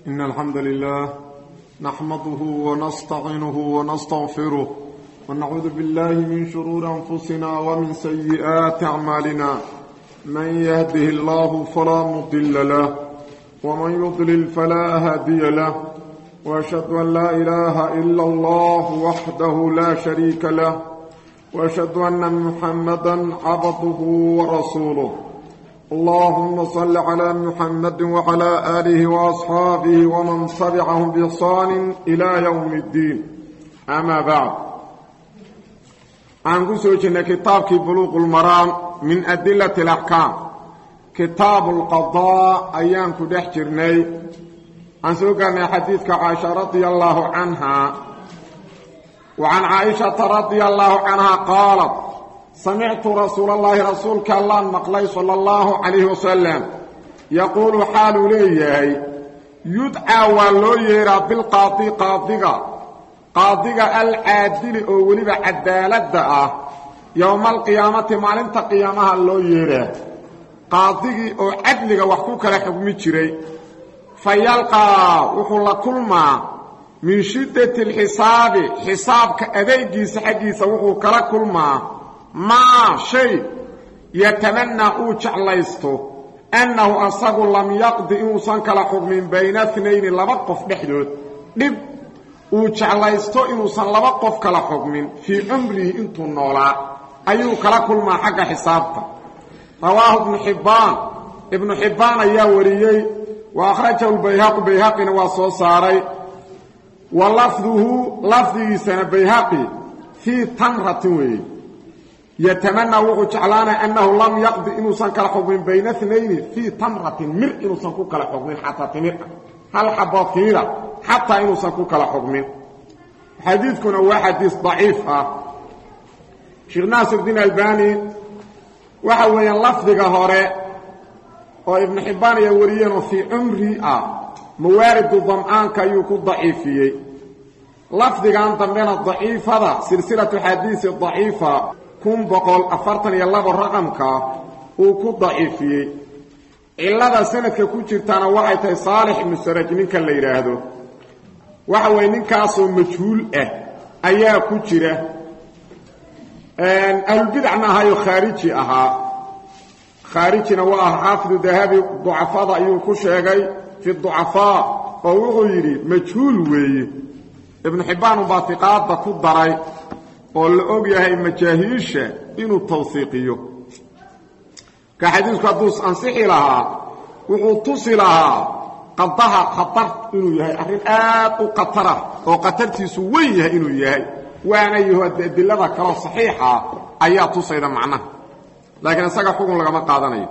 إن الحمد لله نحمده ونستعينه ونستغفره ونعوذ بالله من شرور أنفسنا ومن سيئات أعمالنا من يهده الله فلا مضل له ومن يضلل فلا هادي له وأشهد أن لا إله إلا الله وحده لا شريك له وأشهد أن محمدا عبده ورسوله اللهم صل على محمد وعلى آله وأصحابه ومن تبعهم بإحسان إلى يوم الدين أما بعد عن قسوة كتابك بلوغ المرام من أدلة الأحكام كتاب القضاء أيام كدح جرني عن سوقنا حديثك عائشة رضي الله عنها وعن عائشة رضي الله عنها قالت سمعت رسول الله رسولك الله مقلي صلى الله عليه وسلم يقول حال ليه يدعى ولو يرى بالقاضي قاضيغا قاضيغا العادل او وليبا عدالة يوم القيامة مالنت قيامها لو يرى قاضيغي او عدلغا وحكو كلا حكمي جيري فيلقى وحو كل ما من شدة الحساب حسابك أديجيس حقيس وحو كلا كل ما ما شيء يتمنى او جعليستو انه اصغ لم يقضي انسان كلا حكم بين اثنين لبا قف دخدود دب او جعليستو انسان لبا قف كلا حكم في عمره انتو نولا ايو كلا كل ما حق حسابته رواه ابن حبان ابن حبان يا وريي واخرجه البيهقي بيهقي واسو ساري ولفظه لفظه سنه بيهقي في تمره وي يتمنى وحو جعلانا أنه لم يقضي إنه سنكال حكم بين اثنين في تمرة مر إنه سنكوك لحكم حتى تمر هل حبات كيرا حتى إنه سنكوك لحكم حديثكنا هو حديث ضعيف شيخ ناصر الدين الباني وحويا لفظك هوري وابن حبان يوريين في عمري موارد الضمآن كيوكو ضعيفيي لفظك أنت من الضعيف هذا سلسلة حديث الضعيفة kun boqol afartan iyo labo raqamka uu ku daciifiyey cillada sanadka ku jirtaana waxay tahay saalix ibnu saraj ninka la yidhaahdo waxa weeye ninkaasoo majhuul ah ayaa ku jira ahlulbidacna ahaayo khaariji ahaa khaarijina waa ah xaafidu dahabi ducafada ayuu ku sheegay fi ducafaa oo wuxuu yidhi majhuul weeye ibnu xibbaan ubaa tiqaadda ku daray oo la og yahay majaahiisha inuu tawsiiqiyo ka xadiisku hadduu ansixi lahaa wuxuu tusi lahaa qadaha khatar inuu yahay arrin aad u khatarah oo khatartiisu weyn yahay inuu yahay waana yaho adilada kaloo saxiixa ayaa tusayda macnaha laakiin isaga xukun lagama qaadanayo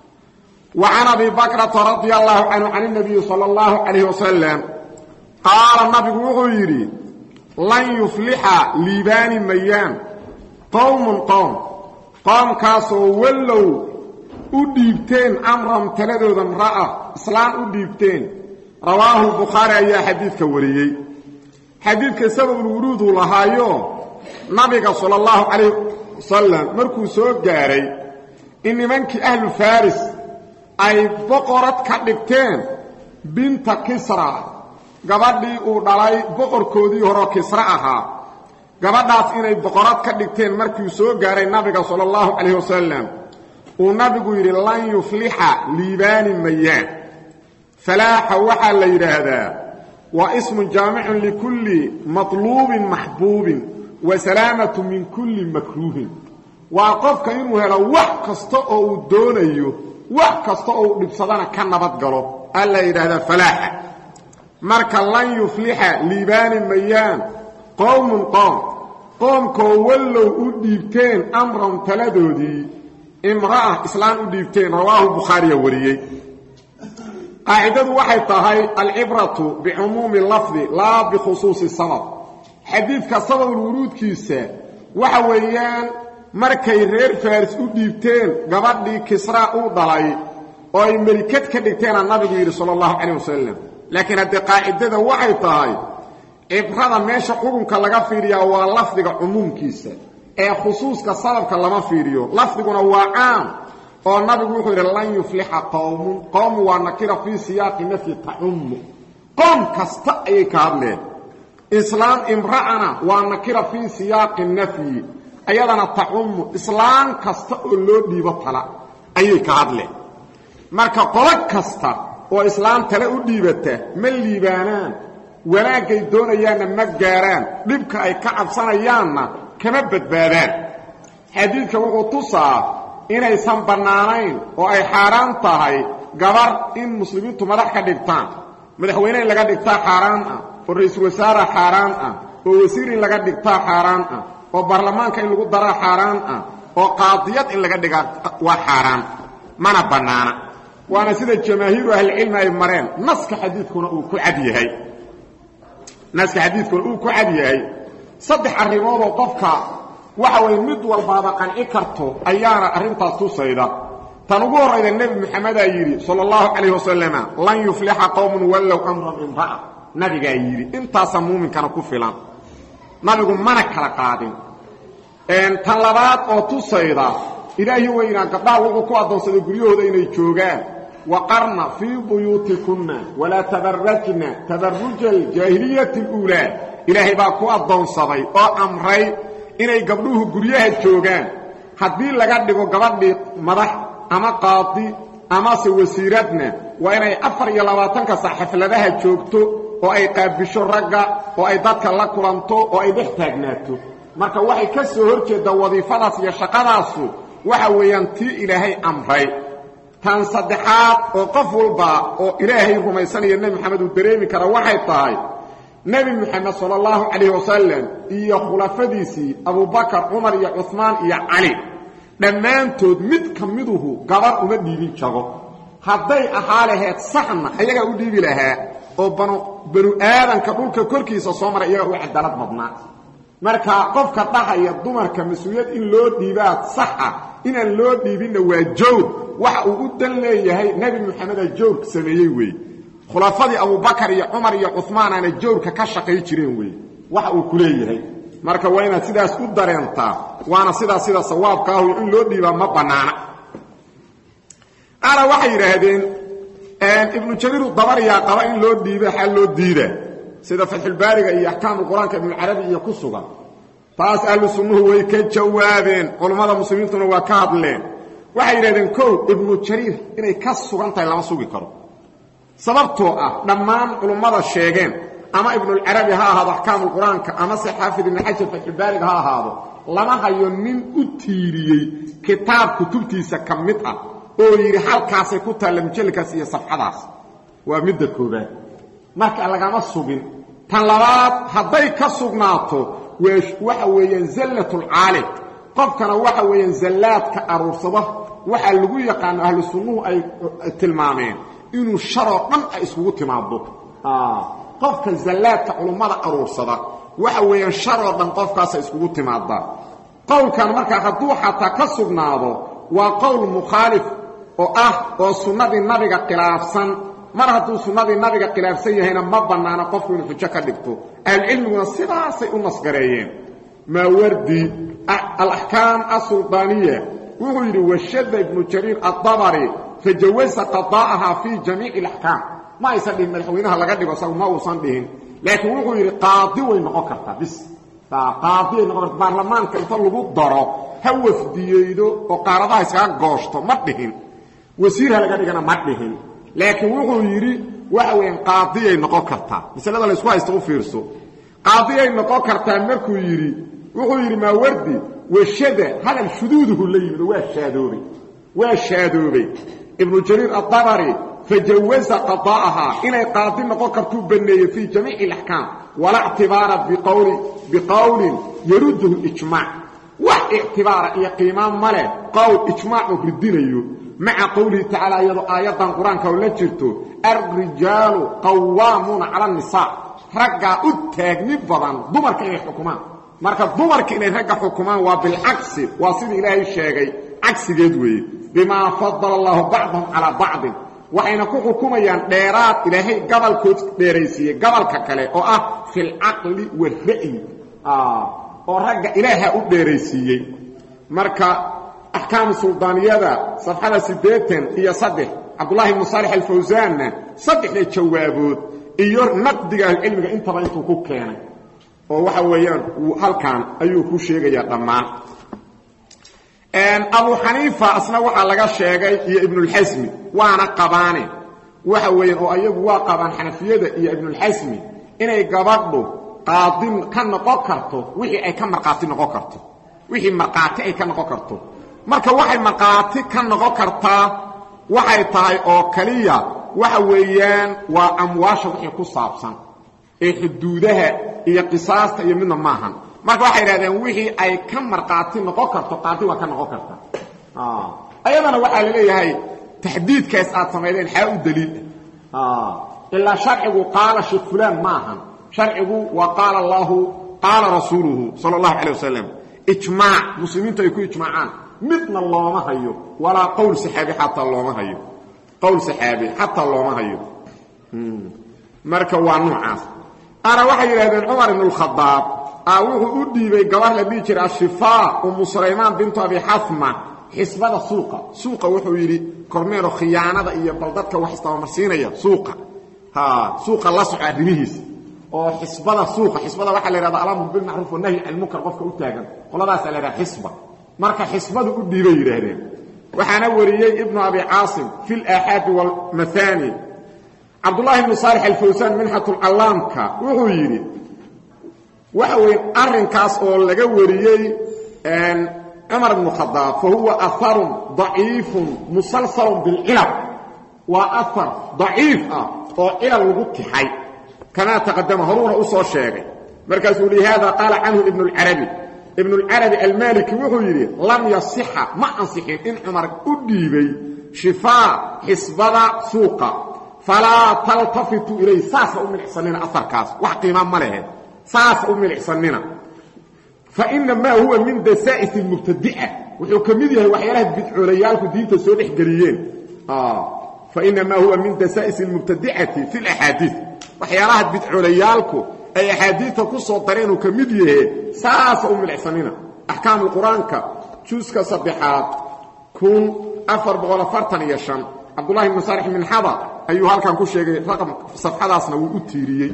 wa can abi bakrata radia allahu canhu can اnabiyi salى اllahu calayh wasalam qaala nabigu wuxuu yidhi lan yuflixa liibaani mayaan qowmun qowm qoomkaasoo wallow u dhiibteen amran taladooda mra'a islaan u dhiibteen rawaahu bukhaari ayaa xadiidka wariyey xadiidka sababulwuruuduu lahaayo nabiga sala allahu calayh wasalam markuu soo gaaray in nimankii ahlu faris ay boqorad ka dhigteen binta kisra gabadhii uu dhalay boqorkoodii horeo kisre ahaa gabadhaas inay boqorad ka dhigteen markiu soo gaaray nabiga sala allahu calayh wasalam uu nabigu yidhi lan yuflixa liibaani mayaan falaaxa waxaa la yidhaahdaa waa ismun jaamicun likulli matluubin maxbuubin wa salaamatu min kulli makruuhin waa qofka inuu helo wax kasta oo uu doonayo wax kasta oo uu dhibsadana ka nabad galo aa la yidhaahdaa falaaxa marka lan yuflixa liibaani mayaan qowmun qoom qoomkoo wallow u dhiibteen amran taladoodii imra'a islaan u dhiibteen rawaahu bukhaariya wariyey qaacidadu waxay tahay alcibratu bicumuumi lafdi laa bikhusuusi sabab xadiidka sababulwuruudkiisa waxa weeyaan markay reer faaris u dhiibteen gabadhii kisraa uu dhalay oo ay melikad ka dhigteenaa nabigu yidhi sala allahu calayh wasalam laakiin haddee qaacidada waxay tahay cibrada meesha xukunka laga fiiriyaa waa lafdiga cumuumkiisa ee khusuuska sababka lama fiiriyo lafdiguna waa caam oo nabigu wuxuu yidhi lan yuflixa qowmun qowmu waa nakira fii siyaaqi nafyi tacummu qoom kasta ayay ka hadleen islaam imra'ana waa nakira fii siyaaqi nafyi ayadana tacumu islaam kasta oo loo dhiibo tala ayay ka hadleen marka qolo kasta oo islaam tale u dhiibata ma liibaanaan wanaaggay doonayaanna ma gaaraan dhibka ay ka cabsanayaanna kama badbaadaan xadiidka wuxuu tusaa inaysan bannaanayn oo ay xaaraan tahay gabar in muslimiintu madax ka dhigtaan madaxweyne in laga dhigtaa xaaraan ah oo ra-iisul wasaara xaaraan ah oo wasiir in laga dhigtaa xaaraan ah oo baarlamaanka in lagu daraa xaaraan ah oo qaadiyad in laga dhigaa waa xaaraan mana bannaana waana sida jamaahiiru ahlicilmi ay mareen naska xadiidkuna uu ku cad yahay naska xadiidkuna uu ku cad yahay saddex arrimoodoo qofka waxa weye mid walbaaba qanci karto ayaana arrintaas tusayda tan ugu horrayda nebi moxamedaa yidhi sala allahu calayh wasalama lan yuflixa qowmun wallow amran imra'a nabigaa yidhi intaasaa muuminkana ku filan nabigu mana kala qaadin tan labaad oo tusayda ilaahi weynaa gabdhaha wuxuu ku addoonsaday guryahooda inay joogaan waqarna fii buyuutikunna walaa tabarajna tabaruja aljaahiliyati اluulaa ilaahay baa ku addoonsaday oo amray inay gabdhuhu guryaha joogaan haddii laga dhigo gabadhii madax ama qaadi amase wasiiradna waa inay afar iyo labaatanka sac xafladaha joogto oo ay qaabisho ragga oo ay dadka la kulanto oo ay dhex taagnaato marka waxay ka soo hor jeeddaa wadiifadaas iyo shaqadaasu waxa weeyaan tii ilaahay amray tan saddexaad oo qof walba oo ilaahay rumaysanaya nebi moxamed uu dareemi kara waxay tahay nebi moxamed sala allahu calayh wasalam iyo khulafadiisii abubakar cumar iyo cuhmaan iyo cali dhammaantood mid ka miduhu gabar uma dhiibin jago hadday ahaa laheed saxna ayagaa u dhiibi lahaa oo banu banu aadanka dhulka korkiisa soo maray iyagaa u cadaalad badnaa marka qofka dhahaya dumarka mas-uuliyad in loo dhiibaa saxa inaan loo dhiibinna waa jawr waxa uu u dan leeyahay nebi moxameda jawrka sameeyey weeye khulafadii abubakar iyo cumar iyo cumaanaana jawrka ka shaqay jireen weeye waxa uu ku leeyahay marka waa inaad sidaas u dareentaa waana sidaas sida sawaabka ahu in loo dhiibaa ma bannaana qaala waxay yidhaahdeen ibnu jabiiru dabariyaa qaba in loo dhiiba xal loo diida sida fatxulbaariga iyo axkaamu qur-aanka ibnucarabi iyo ku sugan taas ahlu sunnuhu way ka jawaabeen culummada muslimiintuna waa ka hadleen waxay yidhahdeen kow ibnu jariir inay ka sugan tahay lama sugi karo sababtoo ah dhammaan culummada sheegeen ama ibnulcarabi ha ahaado axkaamu qur-aanka amase xaafid ibnu xajar fatxulbaariga ha ahaado lama hayo nin u tiiriyey kitaab kutubtiisa ka mid ah oo yidhi halkaasay ku taalla mujalladkaas iyo safxadaas waa midda koobaad marka lagama sugin tan labaad hadday ka sugnaato waxa weeyaan zallatulcaalim qofkana waxa weeyaan zallaadka aruursada waxaa lagu yaqaano ahlu sunnuhu ay tilmaameen inuu sharoo dhan ay iskugu timaado qofka zallaadka culummada aruursada waxa weeyaan sharoo dhan qofkaasa iskugu timaadaa qowlkan markaa hadduu xataa ka sugnaado waa qowl mukhaalif oo ah oo sunnadii nabiga khilaafsan mar hadduu sunnadii nabiga khilaafsan yahayna ma bannaana qofku inuu xujo ka dhigto ahlucilmiguna sidaasay u nasgareeyeen maawardi alaxkaam asuldaaniya wuxuu yidhi washadda ibnu jariir addabari fajawasa qadaa'aha fii jamiici alaxkaam ma aysan dhihin madaxweynaha laga dhigo isagu ma uusan dhihin laakiin wuxuu yidhi qaadi way noqon kartaa bis qaadi way noqon karta baarlamaanka inta lagu daro ha wafdiyeydo oo qaaradaha iskaga gooshto ma dhihin wasiirha laga dhigana ma dhihin laakiin wuxuu yidhi waxa weeyaan qaadiyay noqon kartaa masalada laysku haysta u fiirso qaadiyay noqon kartaa markuu yidhi wuxuu yidhi maawardi washada hadal shuduuduhu la yimid waa shaadoobay waa shaadoobay ibnu jariir addabari fajawaza qadaa'ahaa inay qaadi noqon kartuu banneeyey fii jamiici alaxkaam walaa ictibaara biqowlin yarudduhu ijmaac wax ictibaara iyo qiimaan ma leh qowl ijmaacuu ridinayo maca qowlihi tacaala iyadoo aayaddan qur-aanka oo la jirto alrijaalu qawaamuuna cala annisaa raggaa u taagni badan dumarka inay xukumaan marka dumarka inay ragga xukumaan waa bilcagsi waa sidii ilaahay sheegay cagsigeed weeye bimaa fadala allaahu bacdahum calaa bacdin waxayna ku xukumayaan dheeraad ilaahay gabalkood dheeraysiiyey gabalka kale oo ah filcaqli wara'yi oo ragga ilaaha u dheeraysiiyey marka axkaamu suldaaniyada safxada siddeetan iyo saddex cabdullahi ibnu saalix alfawsaanna saddexda jawaabood iyo naqdiga ahlucilmiga intaba intuu ku keenay oo waxa weeyaan halkan ayuu ku sheegayaa dhammaan abu xaniifa asna waxaa laga sheegay iyo ibnulxasmi waana qabaane waxa weeyaan oo ayagu waa qabaan xanafiyada iyo ibnulxasmi inay gabadhu qaadi ka noqon karto wixii ay ka markhaati noqon karto wixii markhaati ay ka noqon karto marka waxay markhaati ka noqon kartaa waxay tahay oo kaliya waxa weeyaan waa amwaasha wixii ku saabsan ee xuduudaha iyo qisaasta iyo midna maahan marka waxay idhahdeen wixii ay ka markhaati noqon karto qaadi waa ka noqon karta ayadana waxaa la leeyahay taxdiidkaas aad samaydeen xaa u daliil ilaa sharcigu qaala sheekh fulaan ma ahan sharcigu waa qaala allaahu qaala rasuuluhu sala allahu calay wasalam ijmaac muslimiintu ay ku ijmaacaan midna looma hayo walaa qowl saxaabi xataa looma hayo qowl saxaabi xataa looma hayo marka waa noocaas ana waxay yidhahdeen cumar ibn اlkhadaab a wuxuu u dhiibay gabar la dhihi jiray ashifaa umu sulaymaan bintu abi xasma xisbada suuqa suuqa wuxuu yidhi kormeero khiyaanada iyo bal dadka wax istabamarsiinaya suuqa suuqa la soco arrimihiisa oo xisbada suuqa xisbada waxaa la yhahda alamru bilmacruuf wanahyi can lmunkar qofka u taagan qoladaasaa la yhahda xisba marka xisbadu u dhiibay yidhaahdeen waxaana wariyey ibnu abi caasim fi laaxaadi wاlmahaani cabdullahi ibnu saalix alfawsaan minxatulcallaamka wuxuu yidhi waxa weeye arrinkaas oo laga wariyey cumar ibnu khadaab fa huwa aharun daciifun musalsalun bilcilal waa ahar daciif ah oo cilal lagu tixay kamaa taqadama horuuna u soo sheegay markaasuu lihaada qaala canhu ibnu اlcarabi ibnu اlcarabi almaliki wuxuu yidhi lam yasixa ma ansixin in cumar u dhiibay shifaa xisbada suuqa falaa taltafitu ilay saasa u milicsanina aarkaas wax qiimaa ma lehe saasa u milicsanina fainamaa huwa min dasaa'is اlmubtadica wuxuu ka mid yahay waxyaalaha bidcoolayaalku diinta soo dhex geliyeen fainamaa huwa min dasaa'is اlmubtadicati fi اlaxaadiiث waxyaalaha bidcoolayaalku ay axaadiidta ku soo dareen uu ka mid yahe saasa u milicsanina axkaamu qur-aanka juuska saddexaad kun afar boqol afartan iyo shan cabdullahi ibnu saalix minxada ayuu halkan ku sheegay raqam safxadaasna wuu u tiiriyey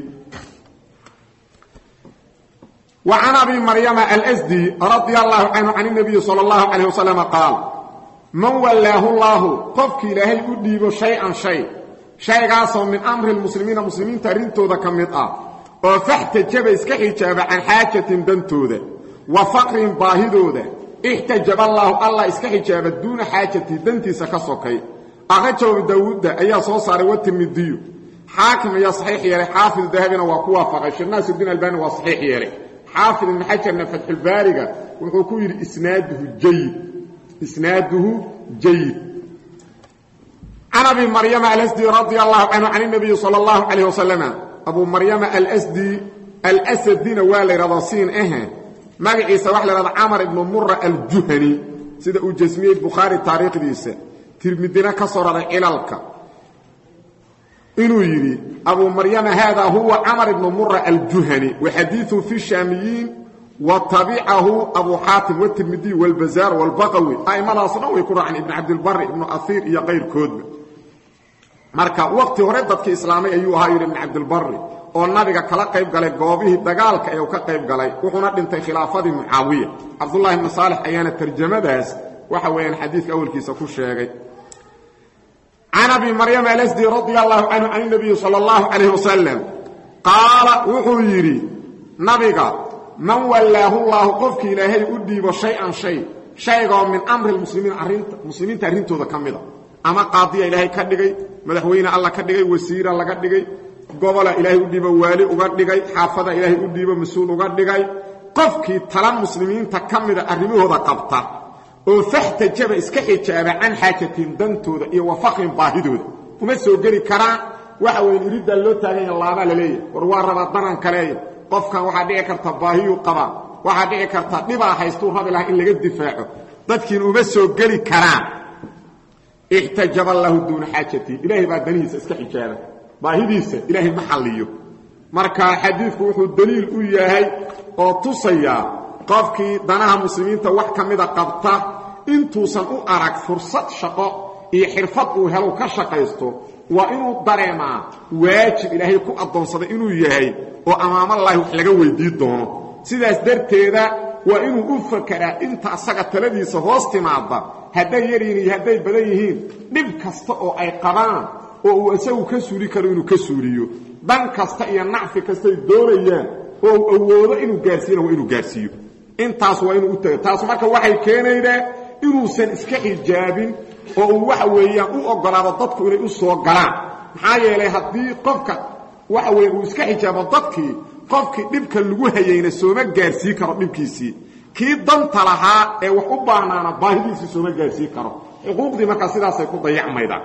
wa can abi maryama alsdi radia allahu canhu can اnabiyi salى اllahu calayh wasalama qaal man wallaahu llaahu qofkii ilaahay u dhiibo shay-an shay shaygaasoo min amri lmuslimiina muslimiinta arrintooda ka mid ah oo faxtajaba iska xijaaba can xaajatin dantooda wa faqrin baahidooda ixtajaba allaahu allah iska xijaaba duuna xaajatii dantiisa ka sokay akhrajahu daawuudda ayaa soo saaray watirmidiyu xaakim ayaa saxiix yeelay xaafid dahabina waa ku waafaqay sheekh naasirudiin albani waa saxiix yeelay xaafid ibn xajarna fatxulbaariga wuxuu ku yidhi isnaaduhu jayid isnaaduhu jayid can abi maryama alsdi radia allahu canhu can اnabiyi salى اllahu calayh wasalama abu maryama alsdi alsadina waa la yidhahdaa siin ahe magaciisa waxa la yhahda camar ibnu mura aljuhani sida uu jasmiyey bukhaari taariikhdiisa tirmidina ka soo raray cilalka inuu yidhi abu maryama haada huwa camar ibnu mura aljuhani waxadiiثu fi shaamiyiin wa tabicahu abu xaatim wtirmidiy wاlbazaar wاlbaqawi a'immadaas dhan way ku raaceen ibn cabdilbari ibnu asiir iyo kayrkoodba marka waqti hore dadkii islaamay ayuu ahaa yidhi ibn cabdilbari oo nabiga kala qayb galay goobihii dagaalka ee uu ka qayb galay wuxuuna dhintay khilaafadii mucaawiya cabdullahi ibnu saalix ayaana tarjamadaas waxa weeyaan xadiidka awalkiisa ku sheegay can abi maryam alsdi radia allahu canhu can اnabiyi salى اllahu calayh wasalam qaala wuxuu yidhi nabiga man wallaahu llaahu qofkii ilaahay u dhiibo shay-an shay shaygoo min amri lmuslimiin arinta muslimiinta arrintooda ka mida ama qaadiya ilaahay ka dhigay madaxweyne alla ka dhigay wasiira laga dhigay gobola ilaahay u dhiibo waali uga dhigay xaafada ilaahay u dhiibo mas-uul uga dhigay qofkii tala muslimiinta ka mida arrimahooda qabta oo faxtajaba iska xijaaba can xaajatiin dantooda iyo wa faqrin baahidooda uma soo geli karaan waxa weyn iriddaa loo taaganya laabaa la leeyahy war waa rabaa daran kaleeya qofkan waxaa dhici karta baahiyuu qabaa waxaa dhici karta dhibaa haystuu rabi lahaa in laga difaaco dadkiin uma soo geli karaan ixtajaba lahu duuna xaajatii ilaahay baa danihiisa iska xijaaba baahidiisa ilaahay ma xalliyo marka xadiidku wuxuu daliil u yahay oo tusayaa qofkii danaha muslimiinta wax ka mida qabta intuusan u arag fursad shaqo iyo xirfad uu helu ka shaqaysto waa inuu dareemaa waajib ilaahay ku addoonsaday inuu yahay oo amaamallaahi wax laga weydii doono sidaas darteeda waa inuu u fakaraa inta asaga taladiisa hoos timaada hadday yaryihin iyo hadday badan yihiin dhib kasta oo ay qabaan oo uu isagu ka suuli karo inuu ka suuliyo dan kasta iyo nacfi kastay doonayaan oo uu awoodo inuu gaarsiiyana waa inuu gaarsiiyo intaas waa inuu u tago taas marka waxay keenaydaa inuusan iska xijaabin oo uu waxa weeyaan u oggolaado dadku inay u soo galaan maxaa yeelay haddii qofka waxa weeye uu iska xijaabo dadkii qofkii dhibka lagu hayayna sooma gaarsii karo dhibkiisii kii danta lahaa ee wax u baahnaana baahidiisii sooma gaarsii karo xuquuqdii markaa sidaasay ku dayacmaydaa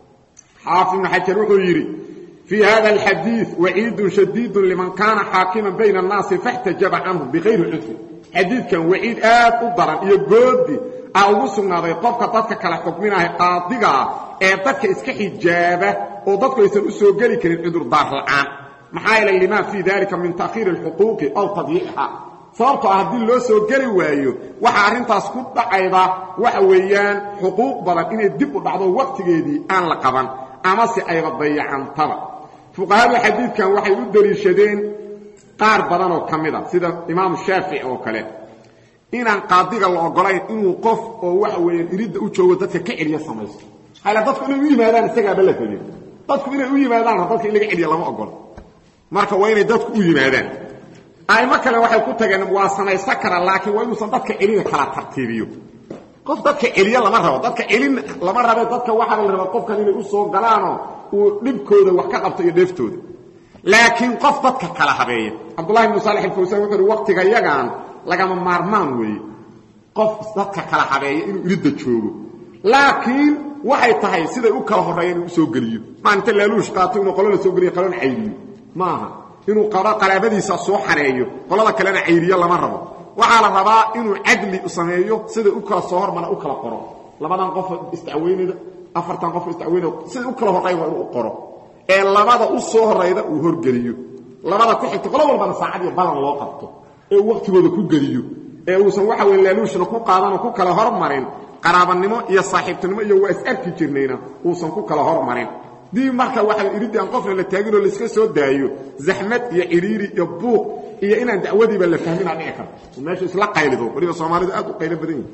xaafid ibnu xajar wuxuu yidhi fii hada alxadiid waciidun shadiidun liman kaana xaakiman bayna annaasi faxtajaba canhum bikayri cudfin xadiidkan waciid aad u daran iyo goodi aa ugu sugnaaday qofka dadka kala xukminaha qaadigaa ee dadka iska xijaaba oo dadku aysan u soo geli karin cudurdaar la'aan maxaa yeelay limaa fii dalika min ta'khiiri alxuquuqi aw tadyiixiha sababtoo ah haddii loo soo geli waayo waxaa arrintaas ku dhacayda waxa weeyaan xuquuq badan inay dib u dhacdo wakhtigeedii aan la qaban amase ayba dayacantaba fuqahadu xadiidkan waxay u deliishadeen qaar badan oo ka mid a sida imaamu shaafici oo kale inaan qaadiga la ogolayn inuu qof oo waxa weeyaan iridda u joogo dadka ka celiya samaysto hala dadku inay u yimaadaan isagaaba la tegin dadku inay u yimaadaan dadka in laga celiya lama ogolo marka waa inay dadku u yimaadaan aimo kale waxay ku tageen waa samaysan karaa laakiin waa inuusan dadka celina kala tartiibiyo qof dadka celiya lama rabo dadka celin lama rabe dadka waxaa la rabaa qofkan inay u soo galaanoo uu dhibkooda wax ka qabto iyo dheeftooda laakiin qof dadka kala habeeya cabdullahi ibnu saalex alfawsaan wuxuu uhi waqtiga yagaan lagama maarmaan weeye qof dadka kala habeeya inuu iridda joogo laakiin waxay tahay siday u kala horreeya inuu usoo geliyo maa inta laaluush qaato inuu qolona soo geliyo qolona cayriyo maaha inuu qabo qaraabadiisa soo xareeyo qolada kalena cayriyo lama rabo waxaa la rabaa inuu cadli sameeyo siday u kala soo hormana u kala qoro labadan qof isdacweynayda afartan qof isdacweynayda siday u kala horreyn waa inuu u qoro ee labada u soo horrayda uu horgeliyo labada ku xigto qolo walbana saacad iyo balan loo qabto ee uu wakhtigooda ku geliyo ee uusan waxa weye laaluushna ku qaadanoo ku kala hormarin qaraabanimo iyo saaxiibtinimo iyo waa is arki jirnayna uusan ku kala hormarin dii marka waxa iriddi aan qofna la taaginoo layska soo daayo zaxmad iyo cidhiiri iyo buuq iyo inaan dacwadiiba la fahminaa dhici karto meesha isla qaylido waliba soomaalidu aad u qaylo badan yihin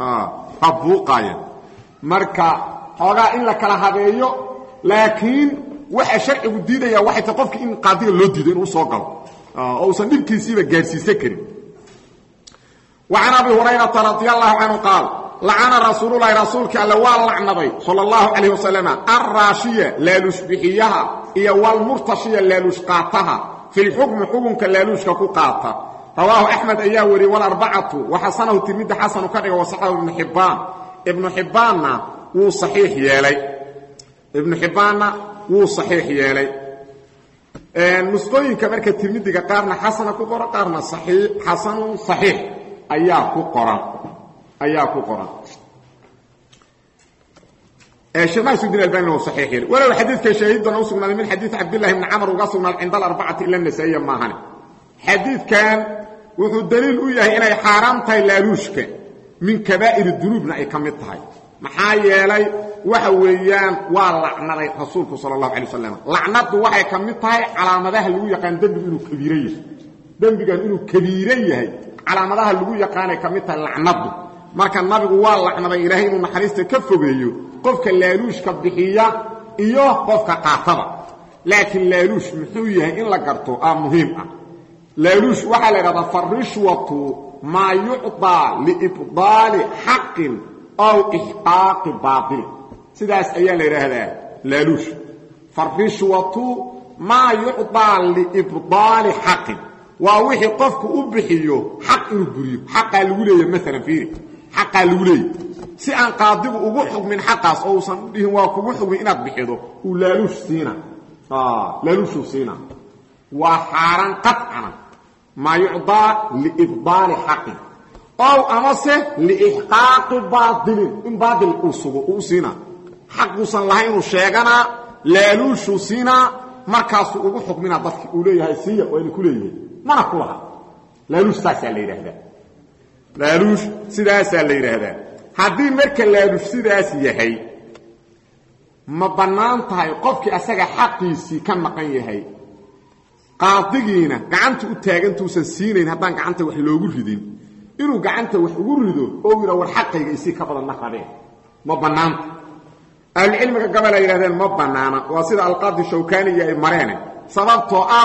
ha buuqaaya marka xoogaa in la kala habeeyo laakiin waxa sharcigu diidaya waxay tahay qofki in qaadiga loo diido inuu soo galo oo uusan dhibkiisiiba gaadhsiisan karin وعن أبي هريرة رضي الله عنه قال لعن رسول الله رسولك ألا واللعنضي صلى الله عليه وسلم الراشية لا لشبحيها إيا والمرتشية لا لشقاتها في الحكم حكمك لا لشقاتها رواه أحمد أياوري والأربعة وحسنه تلميذ حسن كره وصحه ابن حبان ابن حبان هو صحيح يالي ابن حبان هو صحيح يالي نسقين كمركة تلميذ قارنا حسن كقرى قارنا صحيح حسن صحيح ayaa ku qoran ayaa ku qoran sheekh nasruddin albani waa saxiix yiri walow xadiidka shahiidana u sugnaaday min xadiid cabdillahi ibni camr uga sugnaaday cinda alarbacati ila nasaiya maahane xadiidkan wuxuu daliil u yahay inay xaaraam tahay laaluushka min kabaa'iri dunuubna ay ka mid tahay maxaa yeelay waxa weeyaan waa lacnaday rasuulku sala allahu alay wasalam lacnaddu waxay ka mid tahay calaamadaha lagu yaqaan dembigu inuu kabiiro yahay dembigan inuu kabiiro yahay calaamadaha lagu yaqaanay ka mid tahay lacnadu marka nabigu waa lacnaday ilaahay inuu naxariista ka fogeeyo qofka laaluushka bixiya iyo qofka qaatada laakiin laaluush muxuu yahay in la garto aa muhiim ah laaluush waxaa la idhahdaa farishwatu maa yucطaa liibdaali xaqin aw ixqaaqi baail sidaas ayaa la idhaahdaa laaluush farishwatu maa yucطaa liibdaali xaqin waa wixii qofku u bixiyo xaq inuu buriyo xaqaa lagu leeya maalan fiiri xaqaa lagu leeya si aan qaadigu ugu xugmin xaqaas oo uusan dhihin waa kugu xugmin inaad bixido uu laaluush siina laaluushuu siina waa xaaraan qacana maa yucdaa liibdaali xaqin ow amase liixqaaqi baailin in baail uu sugo uu siina xaquusan lahayn inuu sheeganaa laaluushuu siinaa markaasuu ugu xugminaa dadki uu leeyahay siiya waa ina ku leeyahay mana ku laha laaluush saasaa la yidhaahdaa laaluush sidaasaa la yidhaahdaa haddii marka laaluush sidaas yahay ma bannaan tahay qofkii asaga xaqiisii ka maqan yahay qaadigiina gacanta u taagantuusan siinayn haddaan gacanta wax loogu ridin inuu gacanta wax ugu rido oo yidha war xaqayga isii ka badan ma rabeen ma bannaanta ahlucilmiga gabal ay yidhahdeen ma bannaana waa sida alqaadi shawkani iyo ay mareene sababtoo ah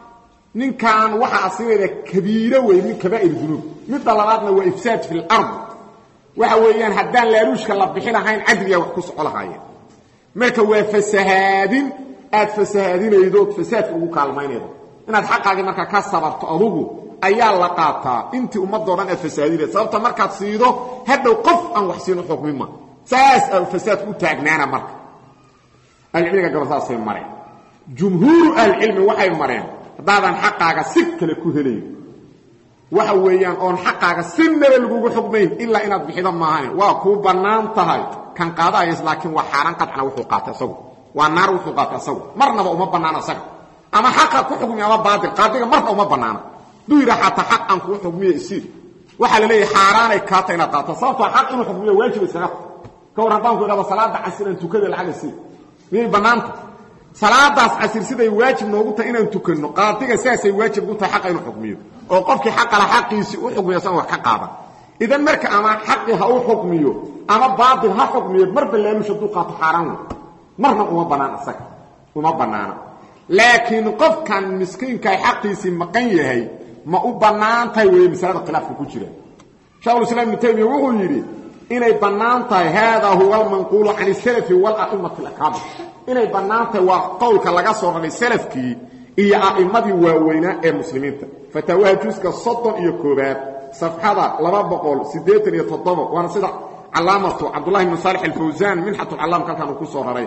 ninkan waxaa asigeeda kabiiro wey min kabaa'ir dunuub midda labaadna waa ifsaad fi lard waxa weeyaan haddaan laaluushka la bixi lahayn cadligaa wax ku soco lahaayeen marka waa fasahaadin aad fasahaadinaydood fasaadka ugu kaalmaynaydo inaad xaqaagii markaa ka sabarto adugu ayaa la qaataa intii ummadoo dhan aad fasahaadinaydo sababta markaad siido hadhow qof aan wax siino xukmima saas a fasaadku u taagnaana marka ahlucilmiga gabal saasay mareen jumhuuru ahlicilmi waxay mareen haddaadan xaqaaga si kale ku helayn waxa weeyaan oon xaqaaga si naba lagugu xugmayn ilaa inaad bixido maahane waa kuu bannaan tahay kan qaadaayas laakiin waa xaaraan qadcana wuxuu qaatay asagu waa naar wuxuu qaatay asagu marnaba uma bannaano asaga ama xaqa ku xugmi ama baatil qaadiga marna uma bannaana hadduu yidha xataa xaq aan kuu xugmiyo isii waxaa la leeyahay xaaraanay kaata inaad qaato sababtoo xaq inuu xugmiyo waajib iskaga ka war haddaan ku idhahdo salaada casir aan tukada lacag isii miyay bannaanta salaadaas casir siday waajib noogu tahay inaan tukanno qaadiga saasay waajib u tahay xaqa inuu xukmiyo oo qofkii xaqala xaqiisii u xukmiyo san wax ka qaadan idan marka ama xaqi ha u xukmiyo ama baatil ha xukmiyo marba laaluush hadduu qaato xaaraan wey marna uma bannaan isaga uma bannaana laakiin qofkan miskiinkaay xaqiisii maqan yahay ma u bannaan tahay weeye masalada khilaafka ku jira shekhulislaam ibnu taymiya wuxuu yidhi inay bannaan tahay haadaa huwa almanquulu can isalafi wala'immati alakaabir inay bannaan tahay waa qowlka laga soo raray salafkii iyo a'immadii waaweynaa ee muslimiinta fataawaha juuska soddon iyo koobaad safxada laba boqol siddeetan iyo toddoba waana sida calaamatu cabdullahi bnu saalix alfawsaan minxatulcallaamka halkan uu ku soo raray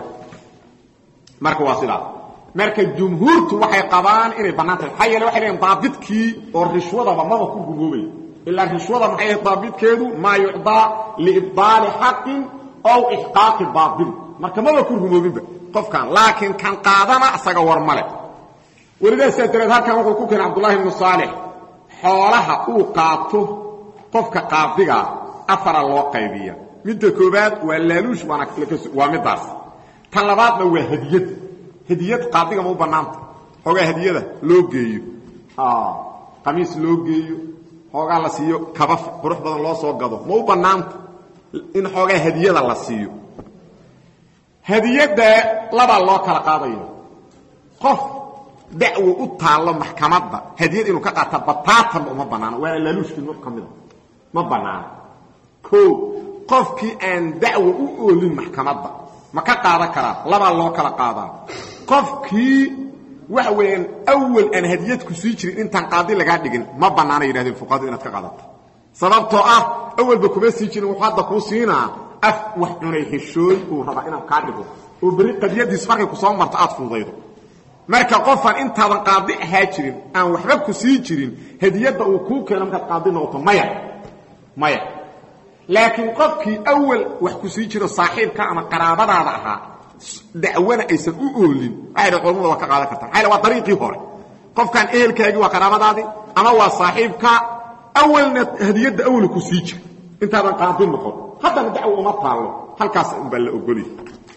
marka waa sidaas marka jumhuurtu waxay qabaan inay bannaan tahay maxaa yeele waxay leeyiin daabidkii oo rishwadaba maba ku gumoobay ilaa rishwada maxay ahayd daabidkeedu maa yucdaa liibdaali xaqin ow ixqaaqi baatil marka maba ku rumoobinba qofkan laakiin kan qaadana isaga war male welidaa sidaas dareed halkan wuxuu ku keenay cabdullahi ibnu saalix xoolaha uu qaato qofka qaadigaa afara loo qaybiya midda koobaad waa laaluush waana waa middaas tan labaadna waa hadiyad hadiyad qaadiga ma u bannaanta xoogaa hadiyada loo geeyo qamiis loo geeyo xoogaa la siiyo kaba qurux badan loo soo gado ma u bannaanta in xoogaa hadiyada la siiyo hadiyadda labaa loo kala qaadaya qof dacwo u taallo maxkamadda hadiyad inuu ka qaata bataatanba uma bannaano waana laaluushkii nur ka mida ma bannaano o qofkii aan dacwo u oolin maxkamadda ma ka qaadan karaa labaa loo kala qaadaa qofkii waxa weeyaan awal aan hadiyad ku sii jirin intaan qaadi lagaa dhigin ma bannaana yidhahdeen fuqahadu inaad ka qaadato sababtoo ah awalba kuma sii jirin wuxuu hadda kuu siinaa af wax cunay heshooy uu rabaa inaad kaa dhigo oo berri qadiyadiis markay ku soo marto aad fududaydo marka qofaan intaadan qaadi ahaa jirin aan waxba ku sii jirin hadiyadda uu kuu keeno markaad qaadi noqoto maya maya laakiin qofkii awal wax ku sii jiro saaxiibka ama qaraabadaada ahaa dacwana aysan u oolin waxay dha culmada waa ka qaadan karta maxaa waa dariiqii hore qofkan ehelkaagii waa qaraabadaadii ama waa saaxiibka awalna hadiyadda awal ku sii jira intaadan qaadi noqon haddana dacwo uma taallo halkaas unbaa la ogolya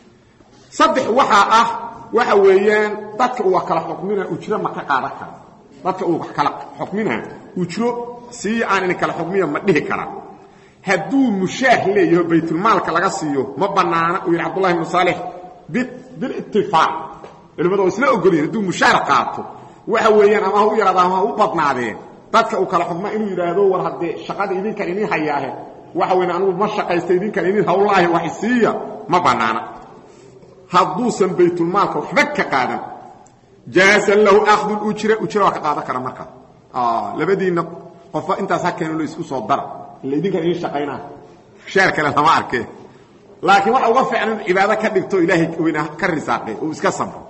saddex waxaa ah waxa weeyaan dadka uu wax kala xukmina ujro ma ka qaadan kara dadka uu wax kala xukmina ujro sii aan ina kala xukmiya ma dhihi karaa hadduu mushaah leeyaho baytulmaalka laga siiyo ma bannaana uu yidhi cabdullahi ibnu saalix bilitifaaq culimmadu waa isla ogolyihin hadduu mushaar qaato waxa weeyaan ama ha u yaraada ama ha u badnaadeen dadka uu kala xukma inuu yidhaahdo war haddee shaqada idinkan idin hayaahe waxa weyan anugu ma shaqaysta idinkan idin hawlaahi wax isiiya ma bannaana hadduusan baytulmaalka waxba ka qaadan jaasan lahu akhdu ujra ujra waa ka qaadan kara markaa labadiinna qofba intaas ha keeno la isku soo dara ila idinkan idin shaqaynaa shaar kale lama arkee laakiin waxa uga fiican in cibaado ka dhigto ilaahay weyna ka risaaqe uu iska sabro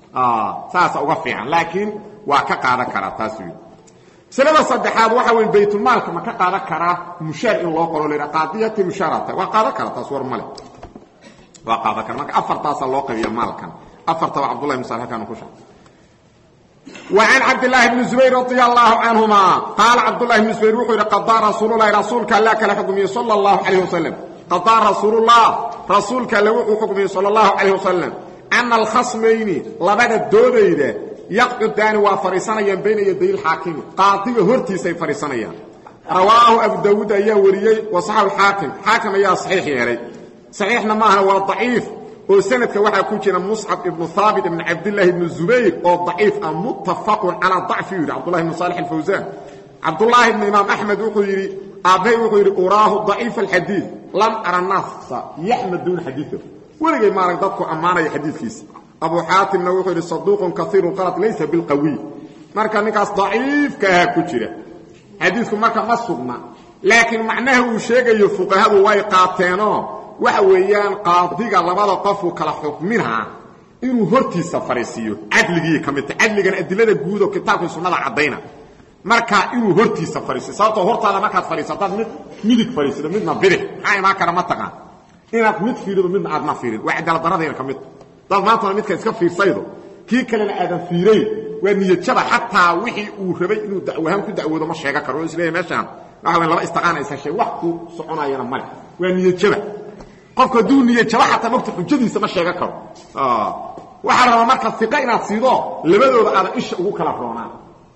saasa uga fiican laakiin waa ka qaadan karaa taas wey masalada saddexaad waxa wey baytulmaalka ma ka qaadan karaa mushaar in loo qoro la qaadiyati mushaarata waa qaadan kara taas war male waa qaadan kara marka afartaasaa loo qabiya maalkan afartaba cabdullahi ibn salih halkaan ku sheegay وعن عبد الله بن زبير رضي الله عنهما قال عبد الله بن زبير وحير قضى رسول الله رسولك الله كلا حكمي صلى الله عليه وسلم qadaa rasuulullah rasuulka alle wuxuu xukmiyey sala allahu calayh wasalam ana alkhasmayni labada doodayda yaqcudaani waa fadhiisanayaan bayna yaday lxaakimi qaadiga hortiisay fadhiisanayaan rawaahu abu daawuud ayaa wariyey wasaxabu xaakim xaakim ayaa saxiix yeelay saxiixna maaha waa daciif oo sanadka waxaa ku jira muscab ibnu haabit ibn cabdillaahi ibnu zubayr oo daciif ah muttafaqun calaa dacfi yidhi cabdullahi ibnu saalix alfawsaan cabdullaahi ibnu imaam axmed wuxuu yidhi aabbahay wuxuu yidhi uraahu daciif alxadiid lam ara naasa yaxmaduuna xadiidahu weligay maarag dadku ammaanaya xadiidkiisa abu xaatimna wuxuu yidhi saduuqun kaiiru qalad laysa bilqawiy marka ninkaas daciifka ahaa ku jira xadiidku marka ma sugna laakiin macnaha uu sheegayo fuqahadu way qaateenoo waxa weeyaan qaadiga labada qofuu kala xukminaa inuu hortiisa fariisiiyo cadligii ka midta cadligana adilada guud oo kitaabkii sunnada caddayna marka inuu hortiisa fariisiyo sababtoo hortaada markaad fadhiiso haddaad mid midig fadhiisido midna bidix maxaa imaan kara ma taqaan inaad mid fiirido midna aadna fiirin waa cadaaladdaradayna ka mid dad maantana midka iska fiirsaydo kii kalena aadan fiirayn waa niyadjaba xataa wixii uu rabay inuu dacwahaan ku dacwoodo ma sheega karo oo isleeyahy meeshaan waxa weyn laba istaqaana isa shay wax ku soconayana male waa niyadjaba qofku hadduu niyadjaba xataa mogta xujadiisa ma sheega karo waxaa rabaa marka iqa inaad siido labadooda aadan isha ugu kala roonaan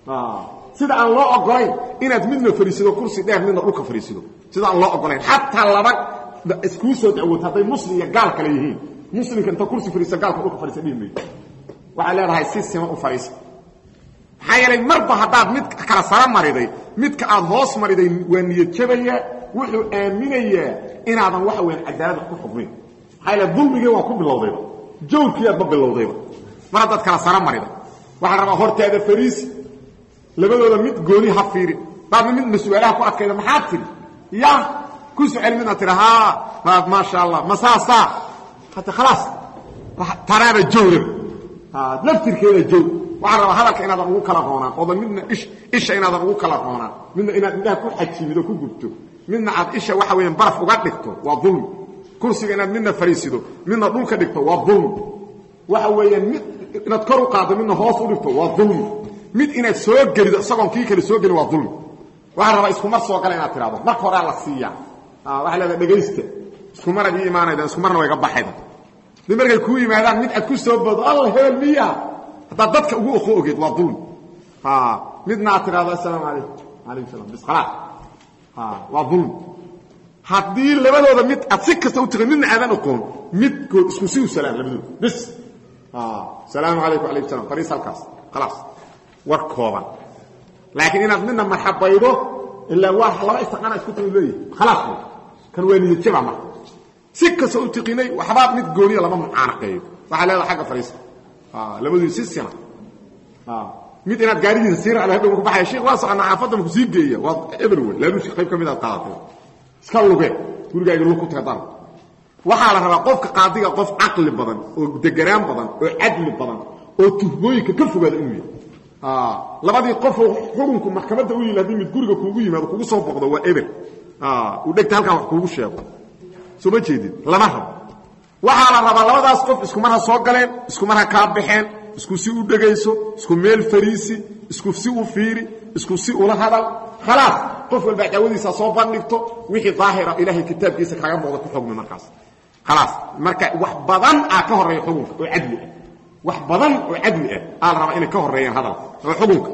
sida aan loo ogolayn inaad midna fariisido kursi dheer midna dhulka fariisido sida aan loo ogolayn xataa laba iskuu soo dacwooto hadday muslim iyo gaal kale yihiin muslimka inta kursi fariisa gaalka dhulka fariisa dhihi maydo waxay leedahay si siman u fariisa maxaa yeelay marba haddaad mid kala sara mariday midka aad hoos mariday waa niyad jabaya wuxuu aaminayaa inaadan waxa weyan cadaalada ku xukmin maxaa yeele dulmigii waa ku bilowdayba jawrkiiaadba bilowdayba mar haddaad kala sara mariday waxaa rabaa hortaada fariisi labadooda mid gooni ha fiirin daadna midna su-aalaha ku adkayda maxaad tiri ya ku sucel midna tiri ha maasha allah ma saasaa hata khalaas tanaaba jawraba laftirkeeda jow waxaa rabaa hadalka inaadan ugu kala roonaan oodan midna isha inaadan ugu kala roonaan midna inaad indhaha ku xajimido ku gubto midna aad isha waxa weeyaan baraf uga dhigto waa dulmi kursiga inaad midna fariisido midna dhulka dhigto waa dulmi waxa weeyaan mid inaad kor u qaaddo midna hoos u dhigto waa dulmi mid inaad soo gelido isagoon kii kale soo gelin waa dulmi waxaa rabaa iskumar soo gala inaad tidhahdo marka horea la siiyaa waxaa leedaha dhegaysta iskumaraad ii imaanayda iskumarna wayga baxayda di markay kuu yimaadaan mid aad ku soo boodo alla hebel miya haddaad dadka ugu oqo ogeed waa dulmi midna aad tidhahdo assalaamu calaykum alaykum salam bis khalaas waa dulmi haddii labadooda mid aad si kasta u tiqin midna aadan oqoon midkood isku si u salaan labadooda bis salaamu calaykum alaykum salam fariis halkaas khalaas war kooban laakiin inaad midna marxabaydo ilaa waa laba istiqaana isku timi leeyahay khalaas kan waa niyadjaba marka si kasta u tiqinay waxbaa mid gooniya lama mucaanaqeeyo waxaa leedaha agga fariista labadii si sina mid inaad gaaridiisa sii raacdo hadhow ku baxaya sheekh waa soconaa xaafadda maku sii geeya waa ebel wey laaluushi qayb ka mid aad qaadatay iska lugee gurigaaga lug ku taga dar waxaa la rabaa qofka qaadiga qof caqli badan oo deganaan badan oo cadli badan oo tuhmooyinka ka fogaada inuu yahay labadii qofoo xukunku maxkamadda u yimi haddii mid guriga kuugu yimaado kugu soo boqdo waa ebel uu dhegta halkan wax kuugu sheego soo ma jeedin lama rabo waxaa la rabaa labadaas qof iskumar ha soo galeen iskumar ha kaa baxeen isku si u dhegayso isku meel fariisi isku si u fiiri isku si ula hadal khalaas qof walbaa daawadiisa soo bandhigto wixii daahira ilaahay kitaabkiisa kaaga muuqda ku xugmi markaas khalaas marka wax badan aa ka horreeya xukunka oo cadli ah wax badan oo cadli ah aa la rabaa inay ka horreeyaan hadalka oo xukunka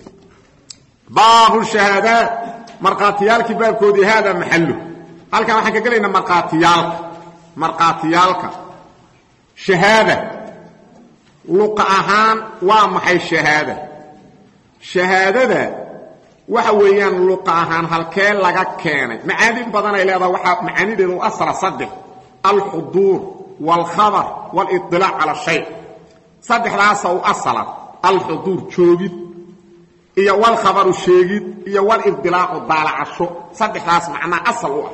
baabu shahaadaat markhaatiyaalkii baabkoodii haada maxallu halkan waxaan ka gelaynaa markhaatiyaalka markhaatiyaalka shahaada luqa ahaan waa maxay shahaada shahaadada waxa weeyaan luqa ahaan halkee laga keenay macaani badanay leedaha waxaa macaanideeda u asala saddex alxuduur waalkhabar waaliطilaac cala shay saddexdaasa u asala alxuduur joogid iyo walkhabaru sheegid iyo walibdilaacu daalacasho saddexdaas macnaa asal u ah